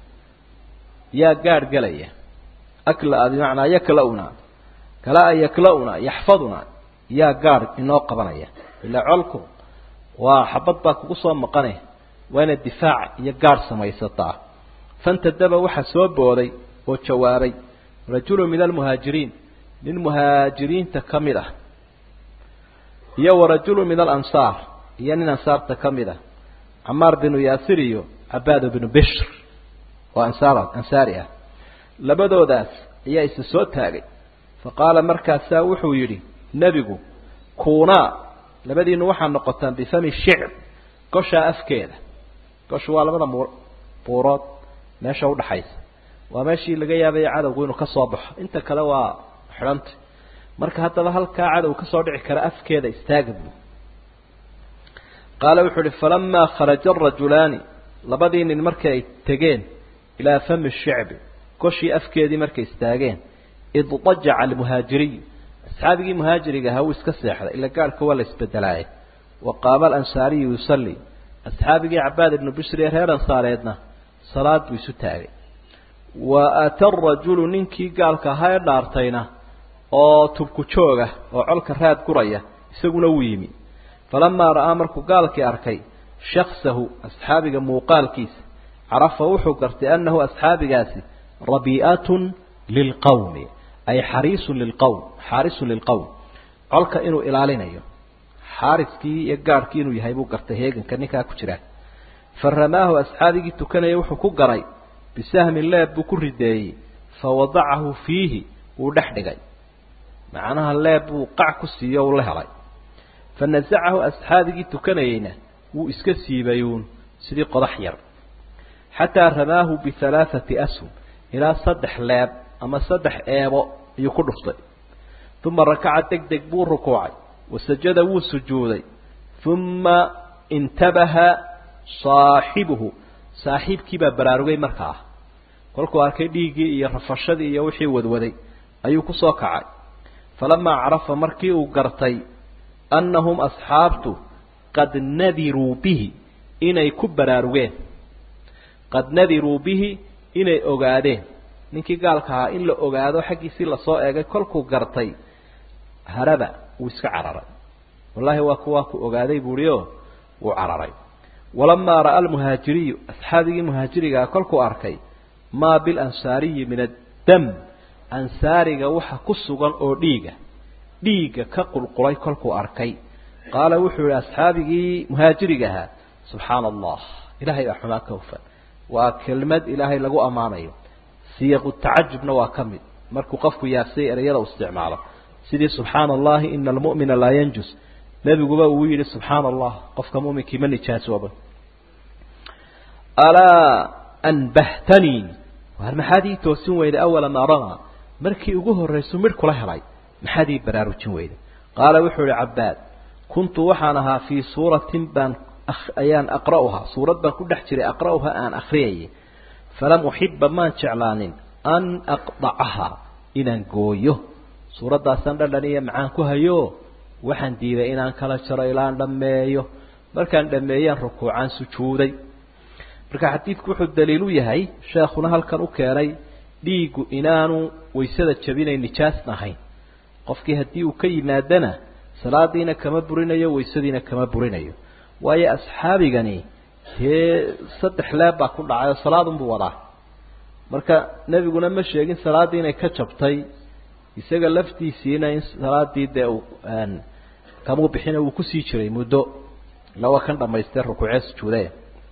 yaa gaadh gelaya aklaa bimacnaa yakla'unaa kalaa yakla'unaa yaxfadunaa yaa gaadh inoo qabanaya ilaa colku waa xabad baa kugu soo maqane waa inaad difaac iyo gaadh samaysataa fantadaba waxaa soo booday oo jawaabay rajulu min almuhaajiriin nin muhaajiriinta ka mid ah iyo warajulu min alansaar iyo nin ansaarta ka mid ah camaar binu yaasir iyo cabaad binu bishr oo ansaar ansaari ah labadoodaas ayaa isa soo taagay fa qaala markaasaa wuxuu yidhi nebigu kuunaa labadiinu waxaa noqotaan bifami shicr goshaa afkeeda goshu waa labada mu buurood meesha udhaxaysa waa meeshii laga yaabaya cadowgu inuu ka soo baxo inta kale waa xidhanta marka haddaba halkaa cadow ka soo dhici kara afkeeda istaaga buu qaala wuxuu uhi falamaa kharaja arajulaani labadii nin markii ay tegeen ilaa fami shicbi goshii afkeedii markay istaageen iddajaca almuhaajiriyu asxaabigii muhaajiriga ahaa wuu iska seexday ila gaarhka waa la isbedelaaye wa qaama alansaariyu yusalli asxaabigii cabaad ibnu bishri ee reer ansaareedna salaad buu isu taagay wa ata arajulu ninkii gaalka ahaa ee dhaartayna oo tubku jooga oo colka raad guraya isaguna wuu yimi falamaa ra'aa markuu gaalkii arkay shaksahu asxaabiga muuqaalkiisa carafa wuxuu gartay annahu asxaabigaasi rabii'atun lilqawmi ay xariisun lilqowm xaarisun lilqowm colka inuu ilaalinayo xaariskii iyo gaadhkii inuu yahay buu gartay heeganka ninkaa ku jira fa ramaahu asxaabigii tukanaya wuxuu ku garay bisahmin leeb buu ku rideeyey fa wadacahu fiihi wuu dhex dhigay macnaha leeb buu qac ku siiyo uu la helay fa nasacahu asxaabigii tukanayeyna wuu iska siibayuun sidii qodax yar xataa ramaahu bihalaathati ashum ilaa saddex leeb ama saddex eebo ayuu ku dhuftay uma rakaca deg deg buu rukuucay wasajada wuu sujuuday uma intabaha saaxibuhu saaxiibkii baa baraarugay markaa kolkuu arkay dhiiggii iyo rafashadii iyo wixii wadwaday ayuu ku soo kacay falamaa carafa markii uu gartay annahum asxaabtu qad nadiruu bihi inay ku baraarugeen qad nadiruu bihi inay ogaadeen ninkii gaalka ahaa in la ogaado xaggiisii lasoo eegay kolkuu gartay haraba wuu iska cararay wallaahi waa kuwaa ku ogaaday buuhi o wuu cararay walamaa ra'a almuhaajiriyu asxaabigii muhaajirigaa kolkuu arkay maa bilansaariyi min addam ansaariga waxa ku sugan oo dhiiga dhiigga ka qulqulay kolkuu arkay qaala wuxuu yihi asxaabigii muhaajiriga ahaa subxaana allah ilahay baa xumaa ka hufan waa kelmad ilaahay lagu ammaanayo siyaqu tacajubna waa ka mid markuu qofku yaabsay ereyada u isticmaalo sidii subxaana allahi ina almu'mina laa yanjus nebiguba uu yidhi subxaana allah qofka muminkii ma nijaasooba alaa anbahtanii waar maxaad ii toosin weyday awala maa ramaa markii ugu horraysu midh kula helay maxaad ii baraarujin weyday qaala wuxuu ihi cabbaad kuntu waxaan ahaa fii suuratin baan ayaan aqra'uhaa suurad baan ku dhex jiray aqra'uhaa aan akriyayay falam uxiba maan jeclaanin an aqdacahaa inaan gooyo suuraddaasaan dhandhan iyo macaan ku hayo waxaan diiday inaan kala jaro ilaan dhammeeyo markaan dhammeeyaan rukuucaan sujuuday marka xadiidku wuxuu daliil u yahay sheekhuna halkan u keenay dhiiggu inaanu waysada jabinay nijaasna ahayn qofkii haddii uu ka yimaadana salaadiina kama burinayo waysadiina kama burinayo waayo asxaabigani dee saddex leeb baa ku dhacay oo salaadunbuu wadaa marka nebiguna ma sheegin salaaddii inay ka jabtay isaga laftiisiina in salaadii dee uu kamuu bixina wuu kusii jiray muddo lawa kan dhamaystee rukuucee sujuudaya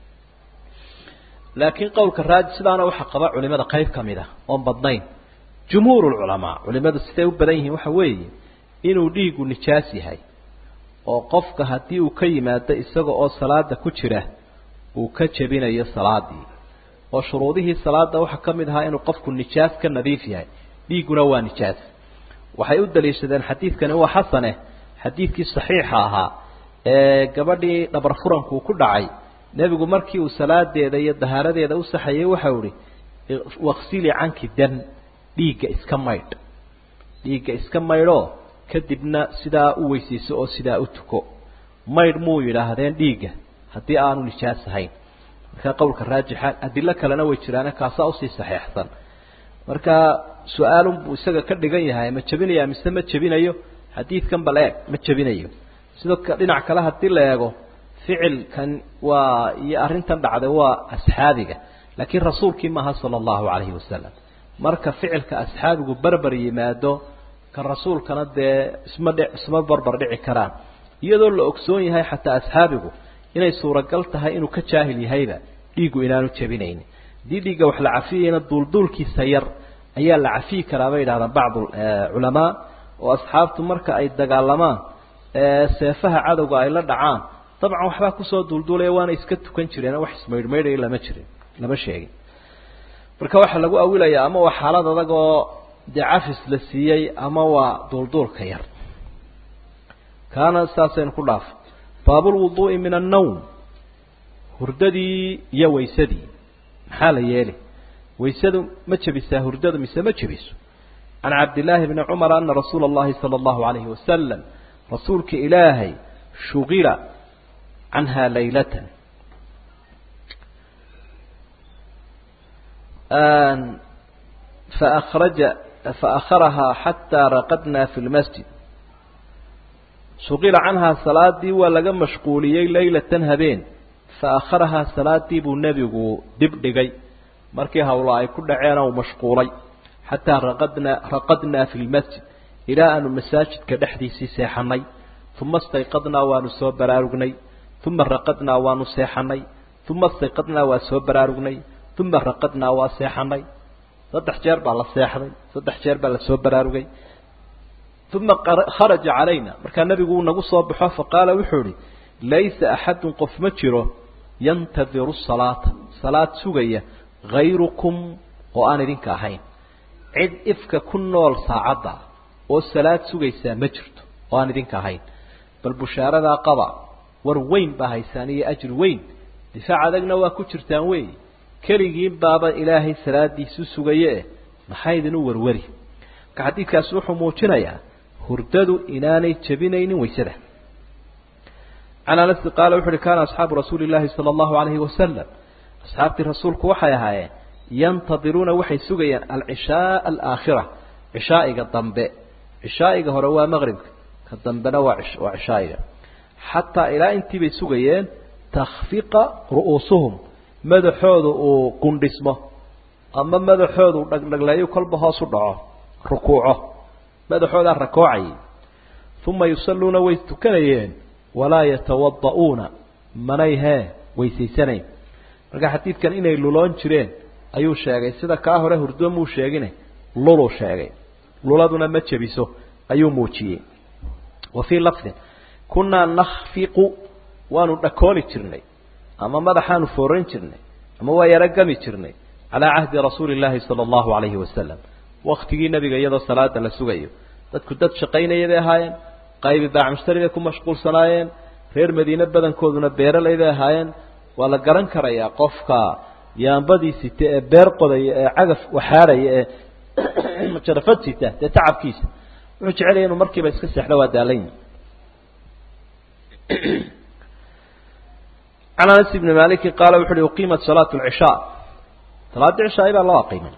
laakiin qowlka raaji sidaana waxaa qaba culimada qayb ka mid a oon badnayn jumhuur lculamaa culimadu siday u badan yihiin waxa weeye inuu dhiigu nijaas yahay oo qofka haddii uu ka yimaado isaga oo salaada ku jira uu ka jebinayo salaadii oo shuruudihii salaada waxaa ka mid ahaa inuu qofku nijaas ka nadiif yahay dhiigguna waa nijaas waxay u daliishadeen xadiidkani waa xasane xadiidkii saxiixa ahaa ee gabadhii dhabar furankuu ku dhacay nebigu markii uu salaadeeda iyo dahaaradeeda u saxayay waxau ihi waksili canki dam dhiigga iska maydh dhiigga iska maydhoo kadibna sidaa u weysayso oo sidaa u tuko maydh muu yidhaahdeen dhiigga haddii aanu nijaas ahayn marka qowlka raajixa adilo kalena way jiraane kaasaa usii saxeexsan marka su-aalun buu isaga ka dhigan yahay ma jebinaya mise ma jebinayo xadiidkan bal eeg ma jebinayo sidoo dhinac kale haddii la eego ficilkan waa iyo arrintan dhacday waa asxaabiga laakiin rasuulkii maaha sala allahu calayhi wasalam marka ficilka asxaabigu berber yimaado kan rasuulkana dee isma dhi isma barbar dhici karaan iyadoo la ogsoon yahay xataa asxaabigu inay suuragal tahay inuu ka jaahil yahayba dhiiggu inaanu jebinaynin haddii dhiigga wax la cafiyayna duulduulkiisa yar ayaa la cafiyi karaa bay yidhahdaan bacdu culamaa oo asxaabtu marka ay dagaalamaan seefaha cadowga ay la dhacaan dabcan waxbaa kusoo duulduulaya waana iska tukan jireen wax ismaydhmaydhaya lama jirin lama sheegin marka waxaa lagu awilayaa ama waa xaalad adag oo dee cafis la siiyey ama waa duulduulka yar kaana saasaynu ku dhaaf baabulwuduu'i min annawm hurdadii iyo waysadii maxaa la yeeli waysadu ma jebisaa hurdada mise ma jebiso can cabdillaahi bni cumar ana rasuula allahi sala allahu alayhi wasalam rasuulka ilaahay shugila canha laylatan فأخرج فأخرها حتى رقدنا في المسجد شغل عنها صلاة ولقى مشغوليي ليلة هبين فأخرها صلاة بو النبي دب دقي مركي هؤلاء كل عينا ومشغولي حتى رقدنا رقدنا في المسجد إلى أن المساجد كدحديسي سيحني ثم استيقظنا ونسوى برارقني ثم رقدنا ونسيحني ثم استيقظنا ونسوى برارقني ثم رقدنا وسيحني saddex jeer baa la seexday saddex jeer baa la soo baraarugay uma kharaja calayna markaa nebigu uu nagu soo baxo faqaala wuxuu ihi laysa axadun qof ma jiro yantadiru salaata salaad sugaya hayrukum oo aan idinka ahayn cid ifka ku nool saacadda oo salaad sugaysaa ma jirto oo aan idinka ahayn bal bushaaradaa qaba war weyn baa haysaan iyo ajri weyn difaac adagna waa ku jirtaan wey keligiin baaba ilaahay salaadiisu sugaye eh maxaa idinu warwari marka xadiidkaasi wuxuu muujinayaa hurdadu inaanay jebinaynin waysada can anasi qaala wuxu uhi kaana asxaabu rasuuli llaahi sala allahu alayhi wasalam asxaabtii rasuulku waxay ahaayeen yantadiruuna waxay sugayaan alcishaaa alaakhira cishaa'iga dambe cishaa'iga hore waa maqribka ka dambena waa waa cishaa'iga xataa ilaa intii bay sugayeen takhfiqa ru'uusuhum madaxooda uu qundhismo ama madaxooda uu dhagdhagleeyo kolba hoos u dhaco rukuuco madaxoodaa rakoocayay uma yusalluuna way tukanayeen walaa yatawada'uuna manay hee weysaysanayn marka xadiidkan inay luloon jireen ayuu sheegay sida kaa hore hurdo muu sheegine luluu sheegay luladuna ma jebiso ayuu muujiyey wa fii lafdin kunnaa nakhfiqu waanu dhakooli jirnay ama madaxaanu fooran jirnay ama waa yaro gami jirnay calaa cahdi rasuuli illaahi sala allahu alayhi wasalam waktigii nebiga iyadoo salaada la sugayo dadku dad shaqaynaya bay ahaayeen qaybi baac mushtari bay ku mashquulsanaayeen reer madiine badankooduna beeraley bay ahaayeen waa la garan karayaa qofka yaambadii sita ee beer qodaya ee cagaf waxaarhaya ee jarafad sita dee tacabkiisa wuxuu jecelaya inuu markiiba iska seexdo waa daalanyi can anas ibni maliki qaala wuxu uhi uqiimat salaatu lcishaa salaadii cishaai baa loo aqiimay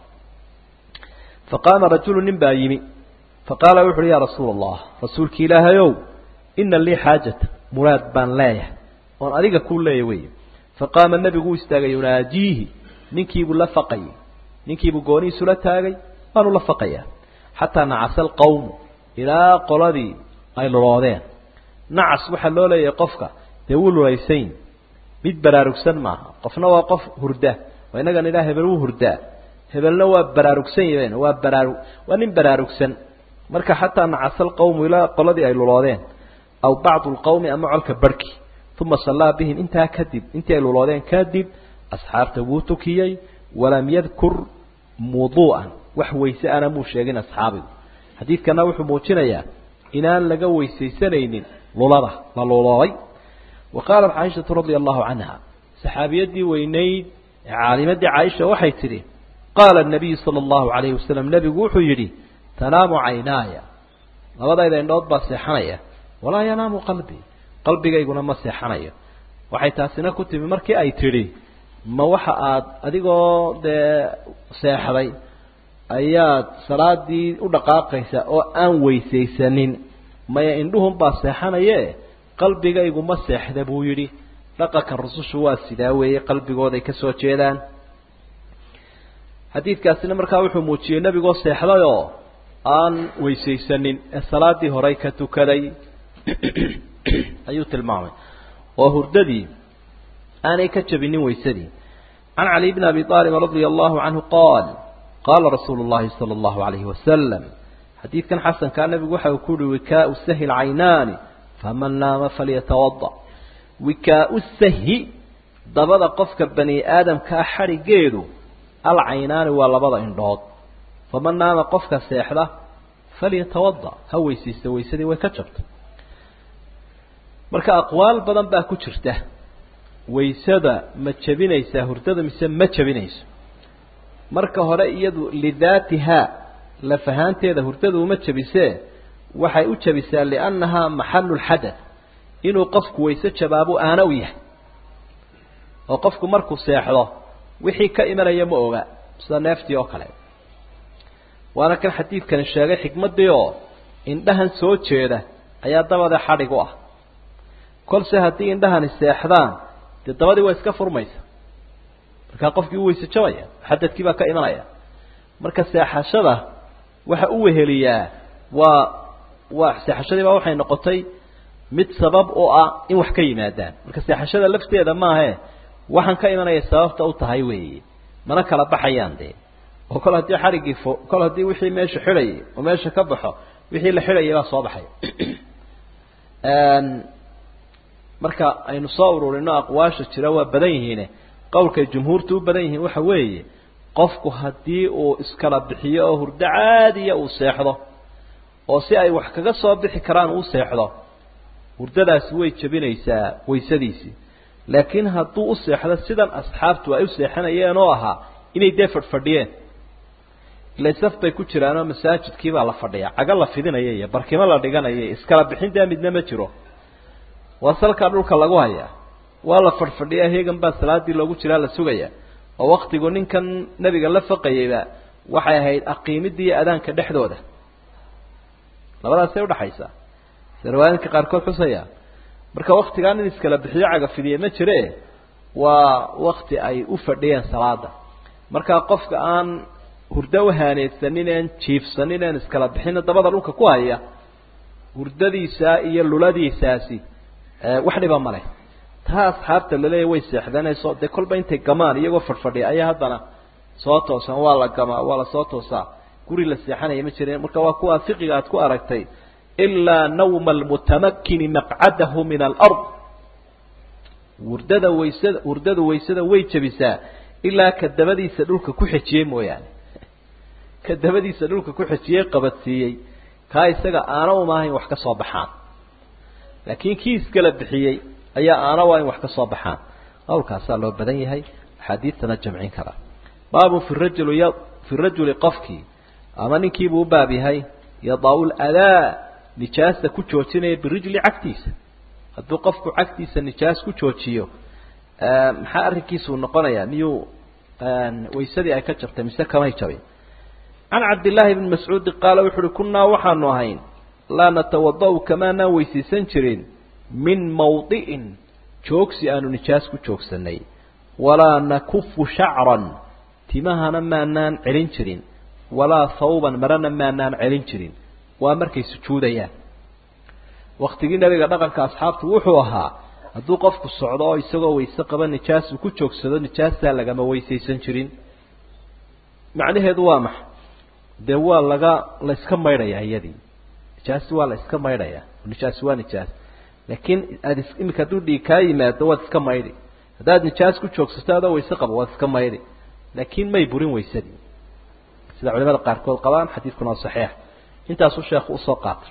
faqaama rajulu nin baa yimi faqaala wuxu uhi yaa rasuula allah rasuulki ilaahayow ina lii xaajata muraad baan leeyahay oon adiga kuu leeya wey faqaama nebigu u istaagay yunaajiihi ninkiibuu la faqayay ninkiibuu goonihiisula taagay waanu la faqayaa xataa nacasa alqawmu ilaa qoladii ay luloodeen nacas waxaa loo leeyahay qofka dee wuu lulaysayn mid baraarugsan maaha qofna waa qof hurda waa innagan idhaa hebel wuu hurdaa hebelna waa baraarugsan yaheen waa baraaru waa nin baraarugsan marka xataa nacasa alqawmu ilaa qoladii ay luloodeen aw bacdu lqawmi ama colka barhki uma sallaa bihim intaa kadib intii ay luloodeen kadib asxaabta wuu tukiyey walam yadkur wuduu'an wax weyse ana muu sheegin asxaabigu xadiidkana wuxuu muujinayaa inaan laga weysaysanaynin lulada la luloobay wa qaalat caaishatu radia allahu canha saxaabiyadii weynayd ee caalimadii caaisha waxay tidhi qaala nabiyu sala allahu alayhi wasalam nebigu wuxuu yidhi tanaamu caynaaya labadayda indhood baa seexanaya walaa yanaamu qalbii qalbigayguna ma seexanayo waxay taasina ku timi markii ay tidhi ma waxa aad adigoo dee seexday ayaad salaadii u dhaqaaqaysa oo aan weysaysanin maya indhuhun baa seexanaye qalbigaygu ma seexda buu yidhi dhaqanka rusushu waa sidaa weeye qalbigooday ka soo jeedaan xadiidkaasina markaa wuxuu muujiyey nebigoo seexday oo aan weysaysanin ee salaadii horey ka tukaday ayuu tilmaamay oo hurdadii aanay ka jabinin weysadii can cali bni abi aalib radia allahu canhu qaal qaala rasuulu llahi sala allahu alayhi wasalam xadiidkan xasankaa nebigu waxa uu ku uhi wikaau sahi lcaynaani faman naama falyatawada wikaau sahi dabada qofka bani aadamkaa xadhigeedu alcaynaani waa labada indhood faman naama qofka seexda falyatawada ha weysaysta weysadii way ka jabtay marka aqwaal badan baa ku jirta waysada ma jebinaysaa hurdada mise ma jebinayso marka hore iyadu lidaatihaa lafahaanteeda hurdada uma jebisee waxay u jebisaa liannahaa maxalu lxadath inuu qofku wayse jabaabo aana u yahay oo qofku markuu seexdo wixii ka imanaya ma oga sida neeftii oo kale waana kan xadiidkani sheegay xikmaddii oo indhahan soo jeeda ayaa dabada xadhig u ah kolse haddii indhahani seexdaan dee dabadii waa iska furmaysa markaa qofkii u weyse jabaya xadadkii baa ka imanaya marka seexashada waxa u weheliyaa waa waa seexashadii baa waxay noqotay mid sabab oo ah in wax ka yimaadaan marka seexashada lafteeda maahe waxaan ka imanaya sababta u tahay weeye mana kala baxayaan dee oo kol haddii xariggii fo kol haddii wixii meesha xidhayay oo meesha ka baxo wixii la xidhayay baa soo baxay marka aynu soo ururino aqwaasha jira waa badan yihiine qowlkay jumhuurtu u badan yihiin waxa weeye qofku haddii uu iskala bixiyo oo hurdo caadiya uu seexdo oo si ay wax kaga soo bixi karaan uu seexdo hurdadaasi way jebinaysaa waysadiisii laakiin hadduu u seexdo sidan asxaabtu ay u seexanayeen oo ahaa inay dee fadhfadhiyeen ila saf bay ku jiraanoo masaajidkii baa la fadhiyaa cago la fidinaya iyo barkimo la dhiganaya iskala bixin dee midna ma jiro waa salkaa dhulka lagu hayaa waa la fadhfadhiyaa heegan baa salaadii loogu jiraa la sugaya oo waktigu ninkan nebiga la faqayeyba waxay ahayd aqiimidii iyo adaanka dhexdooda labadaasay udhaxaysaa sida riwaayadka qaarkood xusaya marka waktigaan in iskala bixiyo cagafidiye ma jire waa wakti ay u fadhiyeen salaada markaa qofka aan hurdo uhaaneysanin een jiifsanin een iskala bixina dabada dhulka ku haya hurdadiisa iyo luladiisaasi wax dhiba male taa asxaabta laleeya way seexdanayso dee kolba intay gamaan iyagoo fadhfadhiya ayaa haddana soo toosan waa la gamaa waa lasoo toosaa guri la seexanaya ma jirin marka waa kuwa fiqiga aad ku aragtay ilaa nawma almutamakini maqcadahu min alard hurdada waysada hurdada waysada way jebisaa ilaa ka dabadiisa dhulka ku xejiyey mooyaane ka dabadiisa dhulka ku xejiyey qabadsiiyey kaa isaga aana umaahayn wax ka soo baxaan laakiin kii iskala bixiyey ayaa aana waa in wax ka soo baxaan qawlkaasaa loo badan yahay axaadiidtana jamcin kara baabun fi rajul fi rajuli qofkii ama ninkiibuu u baab yahay yadaau ladaa nijaasta ku joojinaya birijli cagtiisa hadduu qofku cagtiisa nijaas ku joojiyo maxaa arrinkiisuu noqonayaa miyuu waysadii ay ka jabtay mise kamay jabin can cabdillaahi bni mascuudi qaala wuxu uhi kunnaa waxaanu ahayn laa natawada-u kamaanaan weysaysan jirin min mawdi'in joogsi aanu nijaas ku joogsanay walaa nakufu shacran timahana maanaan celin jirin walaa thawban marana maanaan celin jirin waa markay sujuudayaan waktigii nabiga dhaqanka asxaabtu wuxuu ahaa hadduu qofku socdo oo isagoo wayse qaba nijaas uu ku joogsado nijaastaa lagama weysaysan jirin macnaheedu waa maxa dee waa laga la iska maydhayaa iyadii nijaasi waa la iska maydhayaa nijaasi waa nijaas laakiin aad is imika hadduu dhiig kaa yimaado waad iska maydhi haddaad nijaas ku joogsato adoo wayse qabo waad iska maydhi laakiin may burin waysadii sida culimada qaarkood qabaan xadiidkuna waa saxiix intaasuu sheekhu usoo qaatay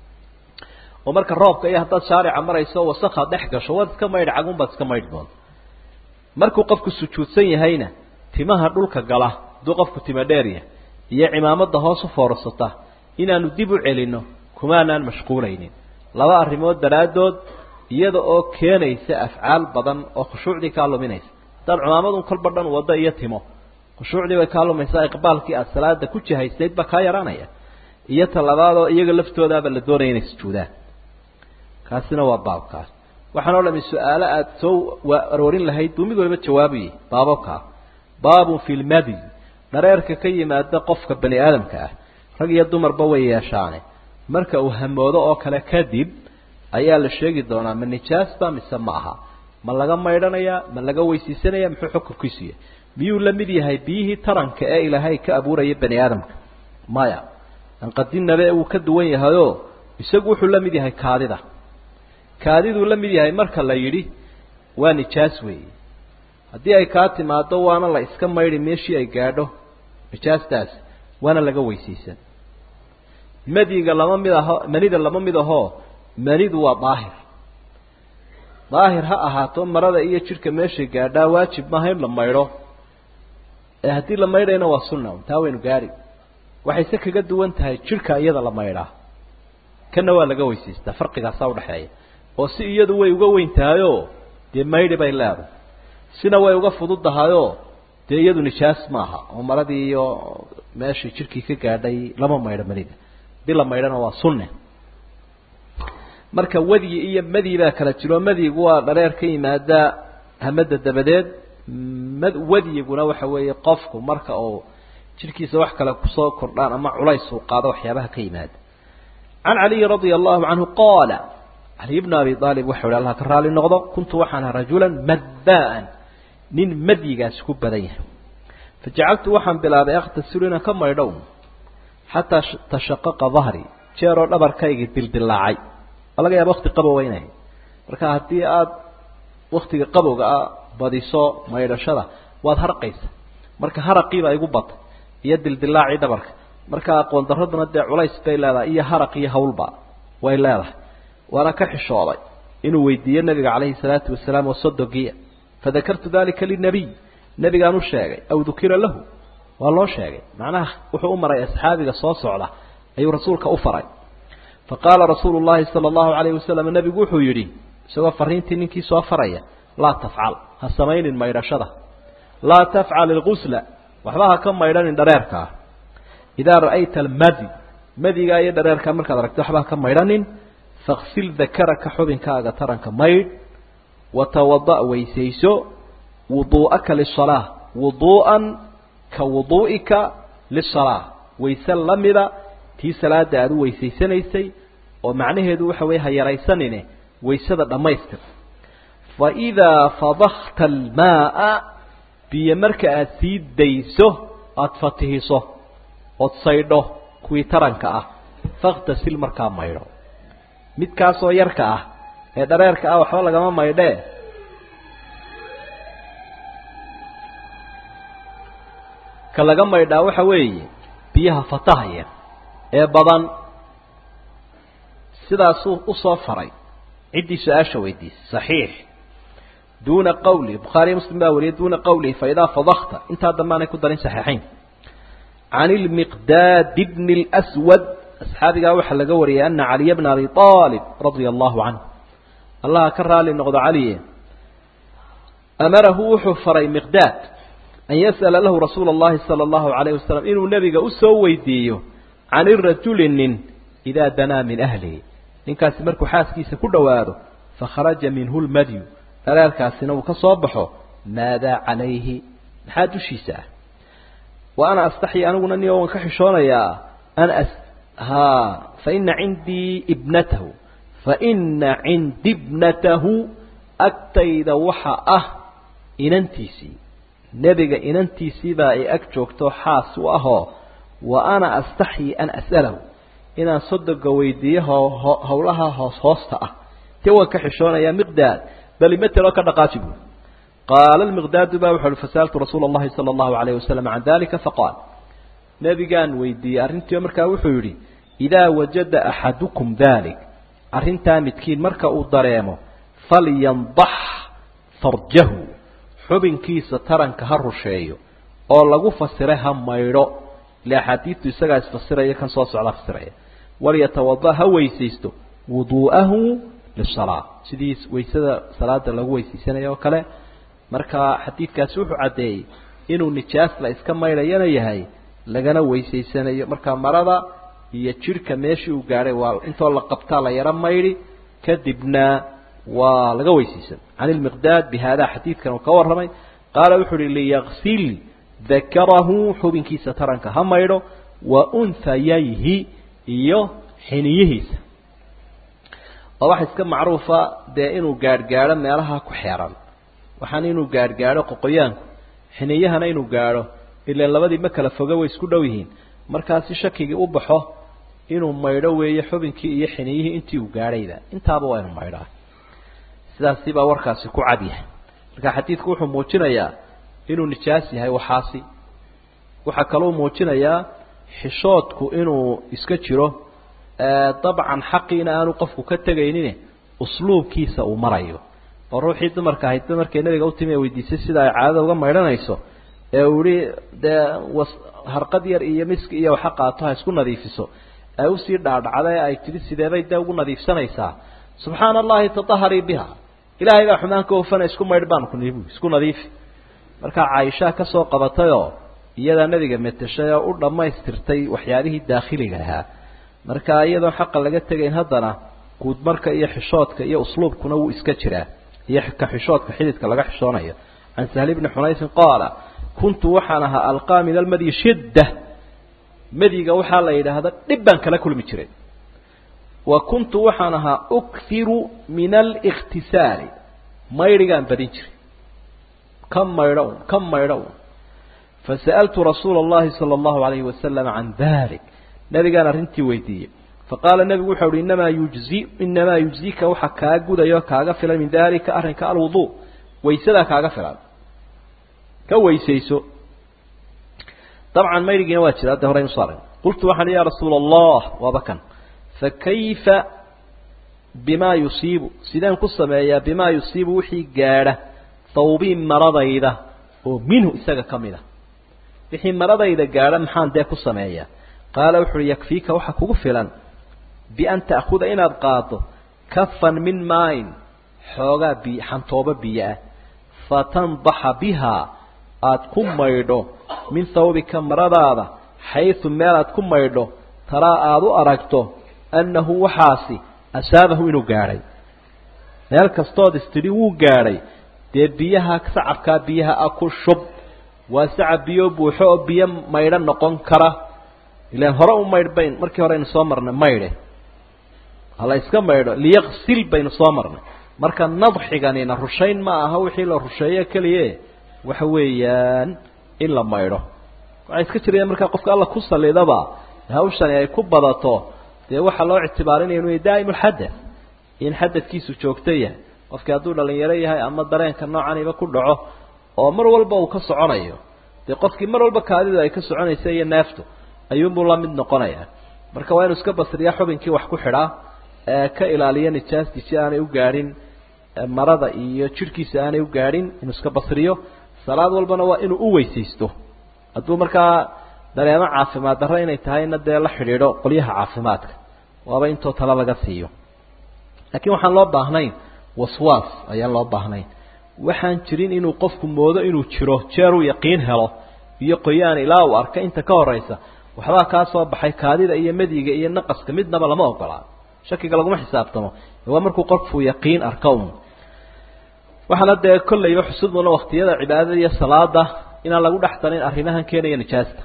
oo marka roobka iyo haddaad shaarica marayso wasakha dhex gasho waad iska maydhi cagun baad iska maydhi doonta markuu qofku sujuudsan yahayna timaha dhulka gala hadduu qofku tima dheeryahay iyo cimaamada hoos u foorarsata inaanu dib u celino kumaanaan mashquulaynin laba arrimood daraaddood iyada oo keenaysa afcaal badan oo khushuucdii kaa luminaysa haddaad cimaamadun kolba dhan waddo iyo timo khushuucdii bay kaa lumaysaa iqbaalkii aada salaada ku jihaysayd baa kaa yaraanaya iyo talabaadoo iyaga laftoodaaba la doonaya inay sujuudaan kaasina waa baabkaas waxaan o dhami su-aalo aada soo aroorin lahayd buu mid waliba jawaabayay baababkaa baabun fi lmadi dhareerka ka yimaada qofka bani aadamka ah rag iyo dumarba way yeeshaane marka uu hamoodo oo kale kadib ayaa la sheegi doonaa ma nijaasba mise ma aha ma laga maydhanayaa ma laga weysaysanaya muxuu xukunkiisu yahay miyuu la mid yahay biyihii taranka ee ilaahay ka abuuraya bani aadamka maya anqadinabe wuu ka duwan yahayoo isagu wuxuu la mid yahay kaadida kaadiduu la mid yahay marka la yidhi waa nijaas weeye haddii ay kaa timaado waana la iska maydhi meeshii ay gaadho nijaastaas waana laga weysaysan madiga lama mid aho manida lama mid ahoo manidu waa daahir daahir ha ahaato marada iyo jidhka meeshay gaadhaa waajib maaha in la maydho ee haddii la maydhayna waa sunna taa waynu gaari waxayse kaga duwan tahay jidhka iyada la maydhaa kana waa laga weysaystaa farqigaasaa udhaxeeya oo si iyadu way uga weyn tahayoo dee maydhi bay leedahay sina way uga fududahayoo dee iyadu nijaas maaha oo maradii iyo meeshii jidhkii ka gaadhay lama maydho manida hadii la maydhana waa sunne marka wadyi iyo madi baa kala jiro madyigu waa dhareer ka yimaada hamada dabadeed mad wadyiguna waxa weeye qofku marka uu jidhkiisa wax kale kusoo kordhaan ama culays uu qaado waxyaabaha ka yimaada can caliyi radia allahu canhu qaala caliy bnu abi aalib waxau hi allah ka raali noqdo kuntu waxaan ahaa rajulan maddaan nin madyigaasi ku badan yahay fajacaltu waxaan bilaabay akhtasilu inaan ka maydhow xataa tashaqaqa dahri jeeroo dhabarkaygii dildilaacay waa laga yaaba wakti qabowa inay marka haddii aada waktiga qabowga ah badiso maydhashada waad harqaysa marka haraqiibaa igu batay iyo dildilaacii dhabarka marka aqoon daraduna dee culays bay leedahay iyo haraq iyo hawlba way leedahay waana ka xishooday inuu weydiiyo nabiga calayhi salaatu wasalaam oo sodogiya fadakartu dalika linabiy nabigaan u sheegay aw dukira lahu waa loo sheegay macnaha wuxuu u maray asxaabiga soo socda ayuu rasuulka u faray faqaala rasuulu llahi sala allahu calayhi wasalam nabigu wuxuu yidhi isagoo fariintii ninkii soo faraya laa tafcal ha samaynin maydhashada laa tafcal ilgusla waxba ha ka maydhanin dhareerkaa idaa ra'ayta almadi madigaa iyo dhareerkaa markaad aragto waxba ha ka maydhanin faksil dakaraka xubinkaaga taranka maydh watawada' weysayso wuduu'aka lisalaa wuduu'an ka wuduu'ika lisalaa wayse la mida tii salaada aada u weysaysanaysay oo macnaheedu waxa weeye ha yaraysanine waysada dhammaystir fa idaa fadakta almaaa biyo marka aada sii dayso aada fatihiso ood saydho kuwii taranka ah fakhtasil markaa maydho midkaasoo yarka ah ee dhareerka ah waxba lagama maydhee ka laga maydhaa waxa weeye biyaha fatahaya ee badan sidaasuu usoo faray ciddii su-aasha weydiisay saxiix duuna qawli bukhaariya muslim baa wariyay duuna qawlihi fa idaa fadakta intaa dambaanay ku darin saxiixayn can ilmiqdaad bni lswad asxaabigaa waxaa laga wariyay ana caliya bna abi aalib radia allahu canhu allaha ka raali noqdo caliye amarahu wuxuu faray miqdaad an yas'ala lahu rasuula allahi sala allahu calayh wasalam inuu nebiga usoo weydiiyo can irajuli nin idaa danaa min ahlihi ninkaasi markuu xaaskiisa ku dhowaado fakharaja minhu lmadyu dhareerkaasina uu ka soo baxo maadaa calayhi maxaa dushiisa ah wa ana astaxyi aniguna niyo waan ka xishoonayaa an as ha faina cindii ibnatahu faina cindi ibnatahu agtayda waxa ah inantiisii nebiga inantiisiibaa ay ag joogto xaas u ahoo wa ana astaxyi an as'alahu inaan sodoga weydiiyo howlaha hoos hoosta ah te waan ka xishoonayaa miqdaad bal imateloo ka dhaqaaji buui qaala lmiqdaadu ba wuxu uhi fasa'altu rasuula allahi sala allahu alayh wasalam can dalika faqaal nebigaan weydiiyey arrintiio markaa wuxuu yidhi idaa wajada axadukum dalik arrintaa midkiin marka uu dareemo falyandax farjahu xubinkiisa taranka ha rusheeyo oo lagu fasiray ha maydho ile axaadiidtu isagaa isfasiraya kan soo socda fasiraya walyatawada ha weysaysto wuduu'ahu lisalaa sidii waysada salaada lagu weysaysanaya oo kale marka xadiidkaasi wuxuu caddeeyey inuu nijaas la iska maydhayana yahay lagana weysaysanayo marka marada iyo jidhka meeshii uu gaadhay waa intoo la qabtaa la yaro maydhi kadibna waa laga weysaysan can ilmiqdaad bi hada xadiidkan uu ka warramay qaala wuxuu uhi liyaksil dakarahu xubinkiisa taranka ha maydho wa unhayayhi iyo xiniyihiisa oo waxa iska macruufa dee inuu gaadhgaadho meelaha ku xeeran waxaana inuu gaadhgaadho qoqoyaanku xiniyahana inuu gaadho ilaan labadii ma kala foga way isku dhow yihiin markaasi shakigii u baxo inuu maydho weeye xubinkii iyo xiniyihii intii uu gaadhayba intaaba waa inu maydhaa sidaasi baa warkaasi ku cad yahay marka xadiidku wuxuu muujinayaa inuu nijaas yahay waxaasi waxaa kaloo muujinayaa xishoodku inuu iska jiro dabcan xaqiina aanu qofku ka tegaynin usluubkiisa uu marayo oo ruuxii dumarka ahaydba markay nabiga utimi ee weydiisay sida ay caadada uga maydhanayso ee uu yihi dee was harqad yar iyo miski iyo waxa qaato ha isku nadiifiso ee usii dhaadhacda ee ay tidhi sideebay dee ugu nadiifsanaysaa subxaana allahi tataharii biha ilaahay baa xumaan ka hofana isku maydh baan ku nihi isku nadiifi markaa caaishaa ka soo qabatayoo iyadaa nebiga meteshay oo u dhammaystirtay waxyaabihii daakhiliga ahaa marka iyadoon xaqa laga tegayn haddana guudmarka iyo xishoodka iyo usluubkuna wuu iska jiraa iyo ka xishoodka xididka laga xishoonayo can sahli bni xunaysin qaala kuntu waxaan ahaa alqaa min almadyi shidda madiga waxaa la yidhaahda dhib baan kala kulmi jiray wa kuntu waxaan ahaa ukhiru min alikhtisaali maydhigaan badin jiray ka maydho un ka maydho un fasa'altu rasuula allahi sala allahu alayhi wasalam can dalik nabigaan arrintii weydiiyey faqaala nebigu wuxau uhi inamaa yujzi inamaa yujzika waxa kaa gudayo kaaga filan min dalika arrinka alwuduu waysadaa kaaga filan ka weysayso dabcan mayrigiina waa jira hadda horeynu soo aragn qultu waxaan ya rasuula allah waaba kan fakayfa bimaa yusiibu sideen ku sameeyaa bimaa yusiibu wixii gaadha thawbii maradayda oo minhu isaga ka mid a wixii maradayda gaadha maxaan dee ku sameeyaa qaala wuxu uhi yakfiika waxa kugu filan bian ta'khuda inaad qaado kafan min maain xoogaa bi xantoobo biyo ah fatandaxa bihaa aada ku maydho min thawbika maradaada xaysu meel aad ku maydho taraa aada u aragto annahu waxaasi asaabahu inuu gaadhay meel kastood istidhi wuu gaadhay dee biyaha sacabkaa biyaha a ku shub waa sacab biyo buuxo oo biyo maydho noqon kara ilaan hore u maydh bayn markii hore aynu soo marnay maydhe hala iska maydho liyaqsil baynu soo marnay marka nadxiganina rushayn ma aha wixii la rusheeyo keliye waxa weeyaan in la maydho waxay iska jirayaan markaa qofka alla ku salidaba hawshani ay ku badato dee waxaa loo ictibaarinaya inuu daa'im ulxadath in xadadkiisu joogto yahay qofkii hadduu dhalinyaro yahay ama dareenka noocaniba ku dhaco oo mar walba uu ka soconayo dee qofkii mar walba kaadidu ay ka soconaysa iyo neeftu ayuunbuu la mid noqonayaa marka waa inuu iska basriya xubinkii wax ku xidhaa ee ka ilaaliya nijaastii si aanay u gaadhin marada iyo jidhkiisa aanay u gaadhin inuu iska basriyo salaad walbana waa inuu u weysaysto hadduu markaa dareemo caafimaad darro inay tahayna dee la xidhiidho qolyaha caafimaadka waaba intoo tala laga siiyo laakiin waxaan loo baahnayn waswaas ayaan loo baahnayn waxaan jirin inuu qofku moodo inuu jiro jeeruu yaqiin helo iyo qoyaan ilaa uu arka inta ka horaysa waxbaa kaa soo baxay kaadida iyo madiga iyo naqaska midnaba lama ogolaa shakiga laguma xisaabtamo waa markuu qofku yaqiin arka un waxaana dee kollayba xusudmuna waktiyada cibaadada iyo salaada inaan lagu dhex darin arrimahan keenaya nijaasta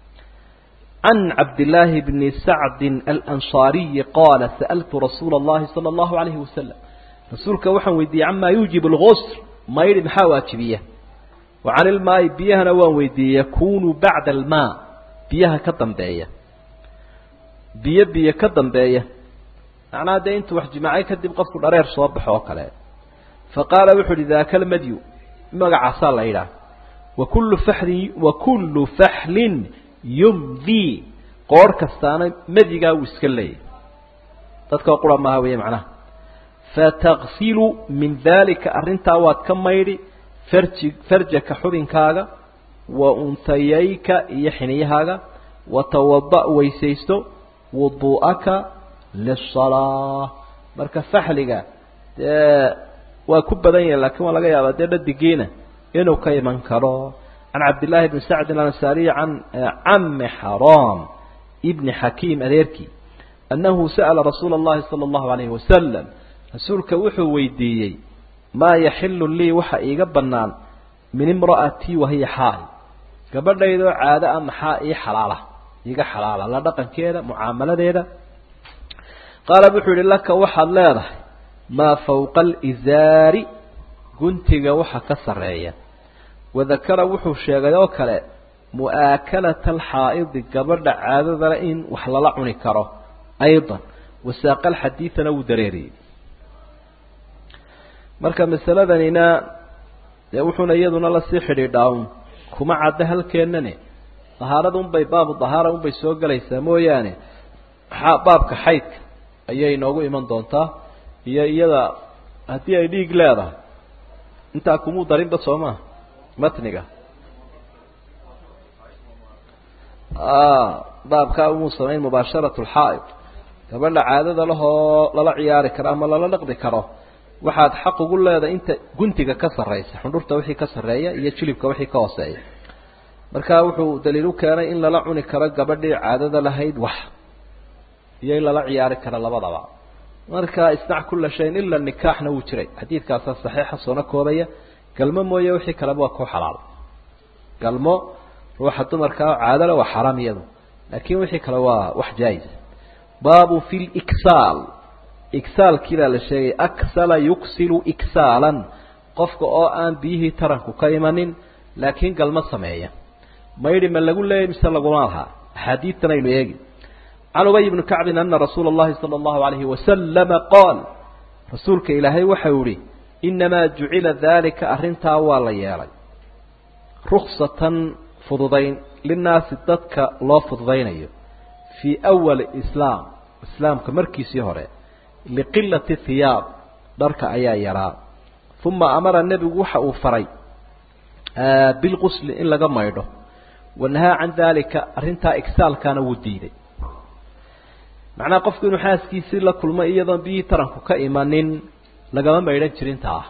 can cabdillaahi bni sacdin alansaariyi qaala sa'altu rasuula allahi sala allahu alayhi wasalam rasuulka waxaan weydiiyey camaa yuujibu lgusr maydhi maxaa waajibiya wa cani ilmaa'i biyahana waan weydiiyey yakunu bacda almaa biyaha ka dambeeya biyo biyo ka dambeeya macnaha dee intuu wax jimaacay kadib qofku dhareer soo baxo oo kale fa qaala wuxu uhi daaka almadyu magacaasaa la yidhaah wa kullu faxlin wa kullu faxlin yumdi qoorh kastaana madyigaa wuu iska leeyahy dadkao qura maaha weeye macnaha fatagsilu min daalika arrintaa waad ka maydhi farji farjaka xubinkaaga wa untayayka iyo xiniyahaaga watawada' weysaysto wuduu'aka lisalaa marka faxliga dee waa ku badan yahi lakiin waa laga yaabaa dee dhadigiina inuu ka iman karo can cabdillaahi bni sacdin alansaariyi can cami xaraam ibni xakiim adeerkii annahu sa'ala rasuula allahi sala allahu alayhi wasalam rasuulka wuxuu weydiiyey maa yaxilu lii waxa iiga bannaan min imra'atii wahiya xaal gabadhaydoo caado a maxaa ii xalaala iiga xalaala la dhaqankeeda mucaamaladeeda qaala wuxuu yihi laka waxaad leedahay maa fawqa alizaari guntiga waxa ka sarreeya wadakara wuxuu sheegay oo kale mu'aakalata alxaa'idi gabadha caadadale in wax lala cuni karo aydan wasaaqa alxadiidana wuu dareeriyey marka masaladanina dee wuxuuna iyaduna lasii xidhiidhaa un kuma cadda halkeennane dahaarada unbay baabu dahaara unbay soo gelaysaa mooyaane baabka xaydka ayay inoogu iman doontaa iyo iyada haddii ay dhiig leedahay intaa kumuu darinba soo maha matniga baabkaa umuu samayn mubaasharat lxaa'id gabadha caadada lahoo lala ciyaari karo ama lala dhaqdi karo waxaad xaq ugu leedahay inta guntiga ka sarraysa xundhurta wixii ka sarreeya iyo jilibka wixii ka hooseeya marka wuxuu daliil u keenay in lala cuni karo gabadhii caadada lahayd wax iyo in lala ciyaari karo labadaba marka isnac kula shayin ila nikaaxna wuu jiray xadiidkaasaa saxiixa soona koobaya galmo mooye wixii kaleba waa ku xalaal galmo ruuxa dumarkaa caadale waa xaraam iyadu laakin wixii kale waa wax jaa-is baabu fi liksaal igsaalkii baa la sheegay aksala yuksilu iksaalan qofka oo aan biyihii taranku ka imanin laakiin galmo sameeya maydhi ma lagu leeyay mise laguma lahaa axaadiidtan aynu eegi can ubay bni kacbin ana rasuula اllahi salى اllahu alayhi wasalama qaal rasuulka ilaahay waxau yihi inamaa jucila daalika arrintaa waa la yeelay ruksatan fududayn linnaasi dadka loo fududaynayo fii awali islaam islaamka markiisii hore liqilati hiyaab dharka ayaa yaraa uma amara nebigu waxa uu faray bilqusli in laga maydho wanahaa can daalika arrintaa igsaalkaana wuu diiday macnaha qofku inuu xaaskiisii la kulmo iyadoon biyihii taranku ka imanin lagama maydhan jirin taa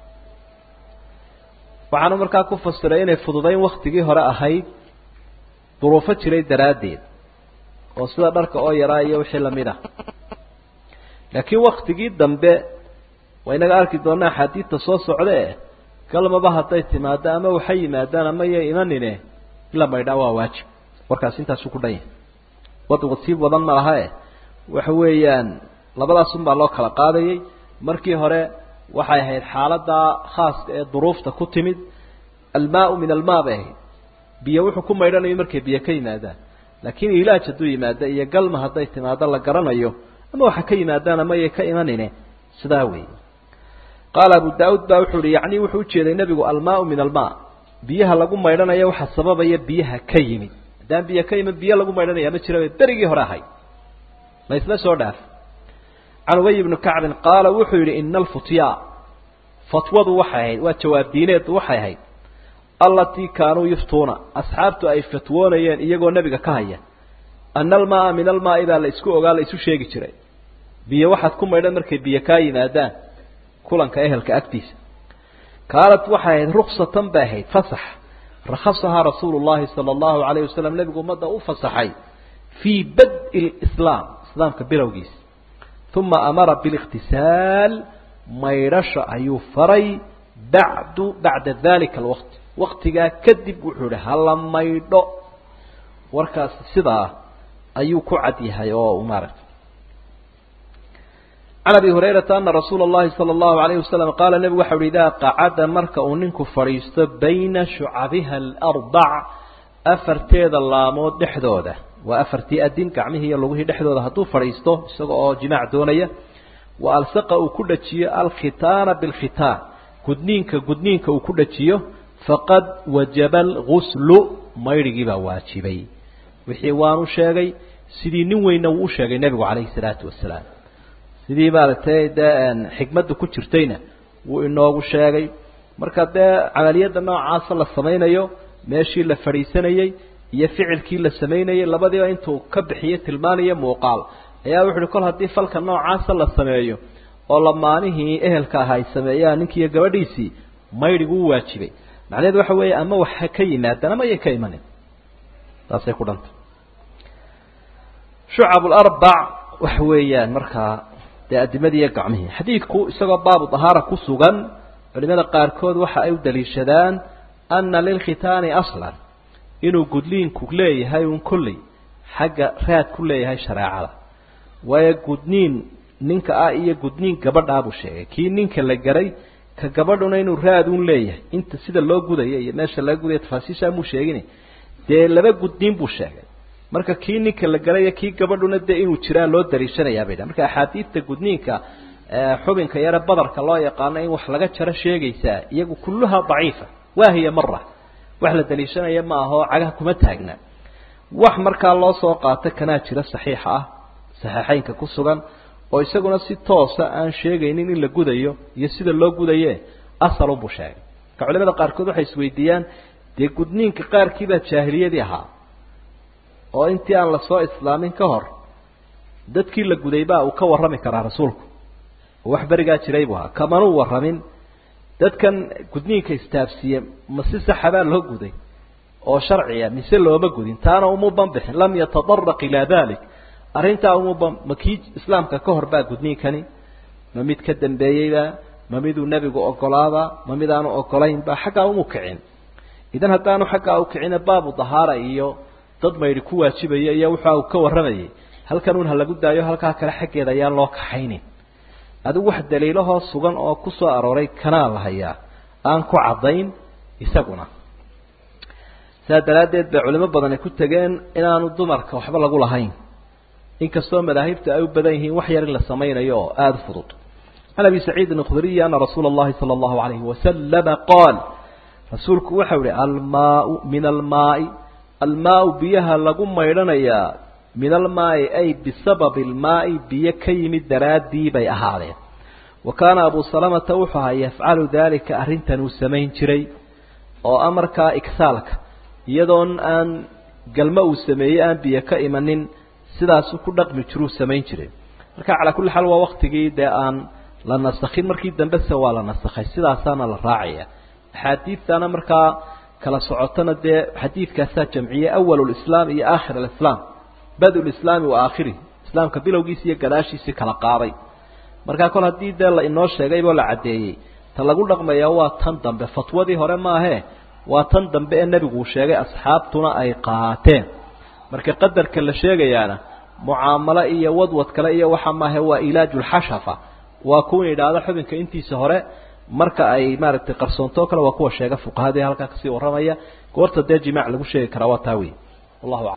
waxaanu markaa ku fasiray inay fududayn waktigii hore ahayd duruufo jiray daraaddeed oo sida dharka oo yaraa iyo wixii lamid ah laakiin waktigii dambe waa inaga arki doonaa axaadiidta soo socda e galmaba hadday timaado ama waxay yimaadaan ama yay imanine in la maydhaa waa waajib warkaas intaasu ku dhan yahay waddigu sii badan ma laha e waxa weeyaan labadaasun baa loo kala qaadayay markii hore waxay ahayd xaaladaa khaaska ee duruufta ku timid almaau min almaa bay ahayd biyo wuxuu ku maydhanayo markay biyo ka yimaadaan laakiin ilaaj hadduu yimaado iyo galma hadday timaado la garanayo ama waxa ka yimaadaan ama yay ka imanine sidaa weeye qaala abu daauud baa wuxuu ihi yacni wuxuu ujeeday nebigu almaau min almaa biyaha lagu maydhanayo waxaa sababaya biyaha ka yimid haddaan biyo ka yimid biyo lagu maydhanaya ma jiraba berigii hore ahayd la isla soo dhaaf can ubay ibni kacbin qaala wuxuu yidhi ina alfutyaa fatwadu waxay ahayd waa jawaab diineedu waxay ahayd allatii kaanuu yuftuuna asxaabtu ay fatwoonayeen iyagoo nebiga ka haya ana almaaa min almaai baa la isku ogaa la isu sheegi jiray biyo waxaad ku maydhan markay biyo kaa yimaadaan kulanka ehelka agtiisa kaanat waxay ahayd ruksatan bay ahayd fasax rakhasahaa rasuulu llahi sala allahu alayh wasalam nebigu ummadda u fasaxay fii bad-i lislaam islaamka bilowgiisa uma amara bilikhtisaal maydhasha ayuu faray bacdu bacda dalika alwaqti waktigaa kadib wuxuu yihi hala maydho warkaas sidaa ayuu ku cad yahay oo maaragtay can abi hurayrata ana rasuula اllahi salى اllahu alayh wasalam qaala nebigu waxa uhi idaa qacada marka uu ninku fadhiisto bayna shucabiha alarbac afarteeda laamood dhexdooda waa afartii adin gacmihii iyo lugihii dhexdooda hadduu fadhiisto isaga oo jimaac doonaya wa alsaqa uu ku dhajiyo alkhitaana bilkhitaan gudniinka gudniinka uu ku dhajiyo faqad wajaba alguslu maydhigii baa waajibay wixii waanu sheegay sidii nin weynna wuu u sheegay nebigu calayhi salaatu wasalaam sidii maaragtay dee xikmadda ku jirtayna wuu inoogu sheegay marka dee camaliyadda noocaasa la samaynayo meeshii la fadhiisanayey iyo ficilkii la samaynayey labadiiba intuu ka bixiyo tilmaaniyo muuqaal ayaa wuxu uhi kol haddii falka noocaasa la sameeyo oo lamaanihii ehelka aha ay sameeyaan ninkiiyo gabadhiisii maydhigu u waajibay macnaheedu waxa weeye ama waxa ka yimaadaan ama ayay ka imanin taasay ku dhanta shucab larbac waxa weeyaan markaa dee adimadii iyo gacmihii xadiidku isagoo baabu dahaara ku sugan culimada qaarkood waxa ay u daliishadaan ana lilkhitaani aslan inuu gudniinku leeyahay un kolley xagga raad ku leeyahay shareecada waayo gudniin ninka ah iyo gudniin gabadhaa buu sheegay kii ninka la garay ka gabadhuna inuu raad un leeyahay inta sida loo gudaya iyo meesha laga gudaya tafaasiishaa muu sheegin dee laba gudniin buu sheegay marka kii ninka la garay iyo kii gabadhuna dee inuu jiraa loo dariishanayaa bay dha marka axaadiidta gudniinka xubinka yare badarka loo yaqaano in wax laga jaro sheegaysaa iyagu kulluhaa daciifa waahiya mara wax la daliishanaya ma ahoo cagaha kuma taagna wax markaa loo soo qaato kanaa jira saxiixa ah saxiixeynka ku sugan oo isaguna si toosa aan sheegaynin in la gudayo iyo sida loo gudaye asalunbuu sheegay marka culimada qaarkood waxay isweydiiyaan dee gudniinka qaarkiibaa jaahiliyadii ahaa oo intii aan lasoo islaamin ka hor dadkii la guday baa uu ka warrami karaa rasuulku oo wax berigaa jiray buu ahaa kamanuu warramin dadkan gudniinka istaafsiye ma si saxabaa loo guday oo sharciya mise looma gudin taana uma banbixin lam yatadaraq ilaa dalik arrintaa uma ma kii islaamka ka hor baa gudniinkani ma mid ka dambeeyeyba ma miduu nebigu ogolaaba ma mid aanu ogolaynba xaggaa umu kicin idan haddaanu xaggaa u kicina baabu dahaara iyo dad maydhi ku waajibaya iyo waxa uu ka warramayay halkan un ha lagu daayo halkaa kale xaggeeda ayaan loo kaxaynin adigu wax daliilahoo sugan oo ku soo arooray kanaa la hayaa aan ku caddayn isaguna saa daraaddeed bay culimo badani ku tegeen inaanu dumarka waxba lagu lahayn inkastoo madaahibta ay u badan yihiin wax yar in la samaynayo oo aada u fudud can abi saciidin اkhudriyi ana rasuula اllahi salى اllahu alayhi wasalama qaal rasuulku waxau ihi almaau min almaai almaau biyaha lagu maydhanayaa min almaai ay bisababi almaai biyo ka yimid daraaddii bay ahaadeen wa kaana abu salamata wuxuu ahaa yafcalu daalika arrintan uu samayn jiray oo amarkaa igsaalka iyadoon aan galmo uu sameeyey aan biyo ka imanin sidaasuu ku dhaqmi jiruu samayn jiray marka calaa kulli xaal waa waktigii dee aan la nasakhin markii dambese waa la nasakhay sidaasaana la raacaya axaadiidtana markaa kala socotona dee xadiidkaasaa jamciyey awalu lislaam iyo aakhir alislaam badu lislaami wa aakhirih islaamka bilowgiisi iyo gadaashiisii kala qaaday markaa kol haddii dee la inoo sheegayboo la caddeeyey ta lagu dhaqmaya waa tan dambe fatwadii hore maahee waa tan dambe ee nebiguu sheegay asxaabtuna ay qaateen marka qadarka la sheegayaana mucaamalo iyo wadwad kale iyo waxa maahe waa ilaajulxashafa waa kuwan yidhaahda xubinka intiisa hore marka ay maaragtay qarsoontoo kale waa kuwa sheega fuqahadii halkaa kasii warramaya goorta dee jimaac lagu sheegi karaa waa taa wey wallahu aclam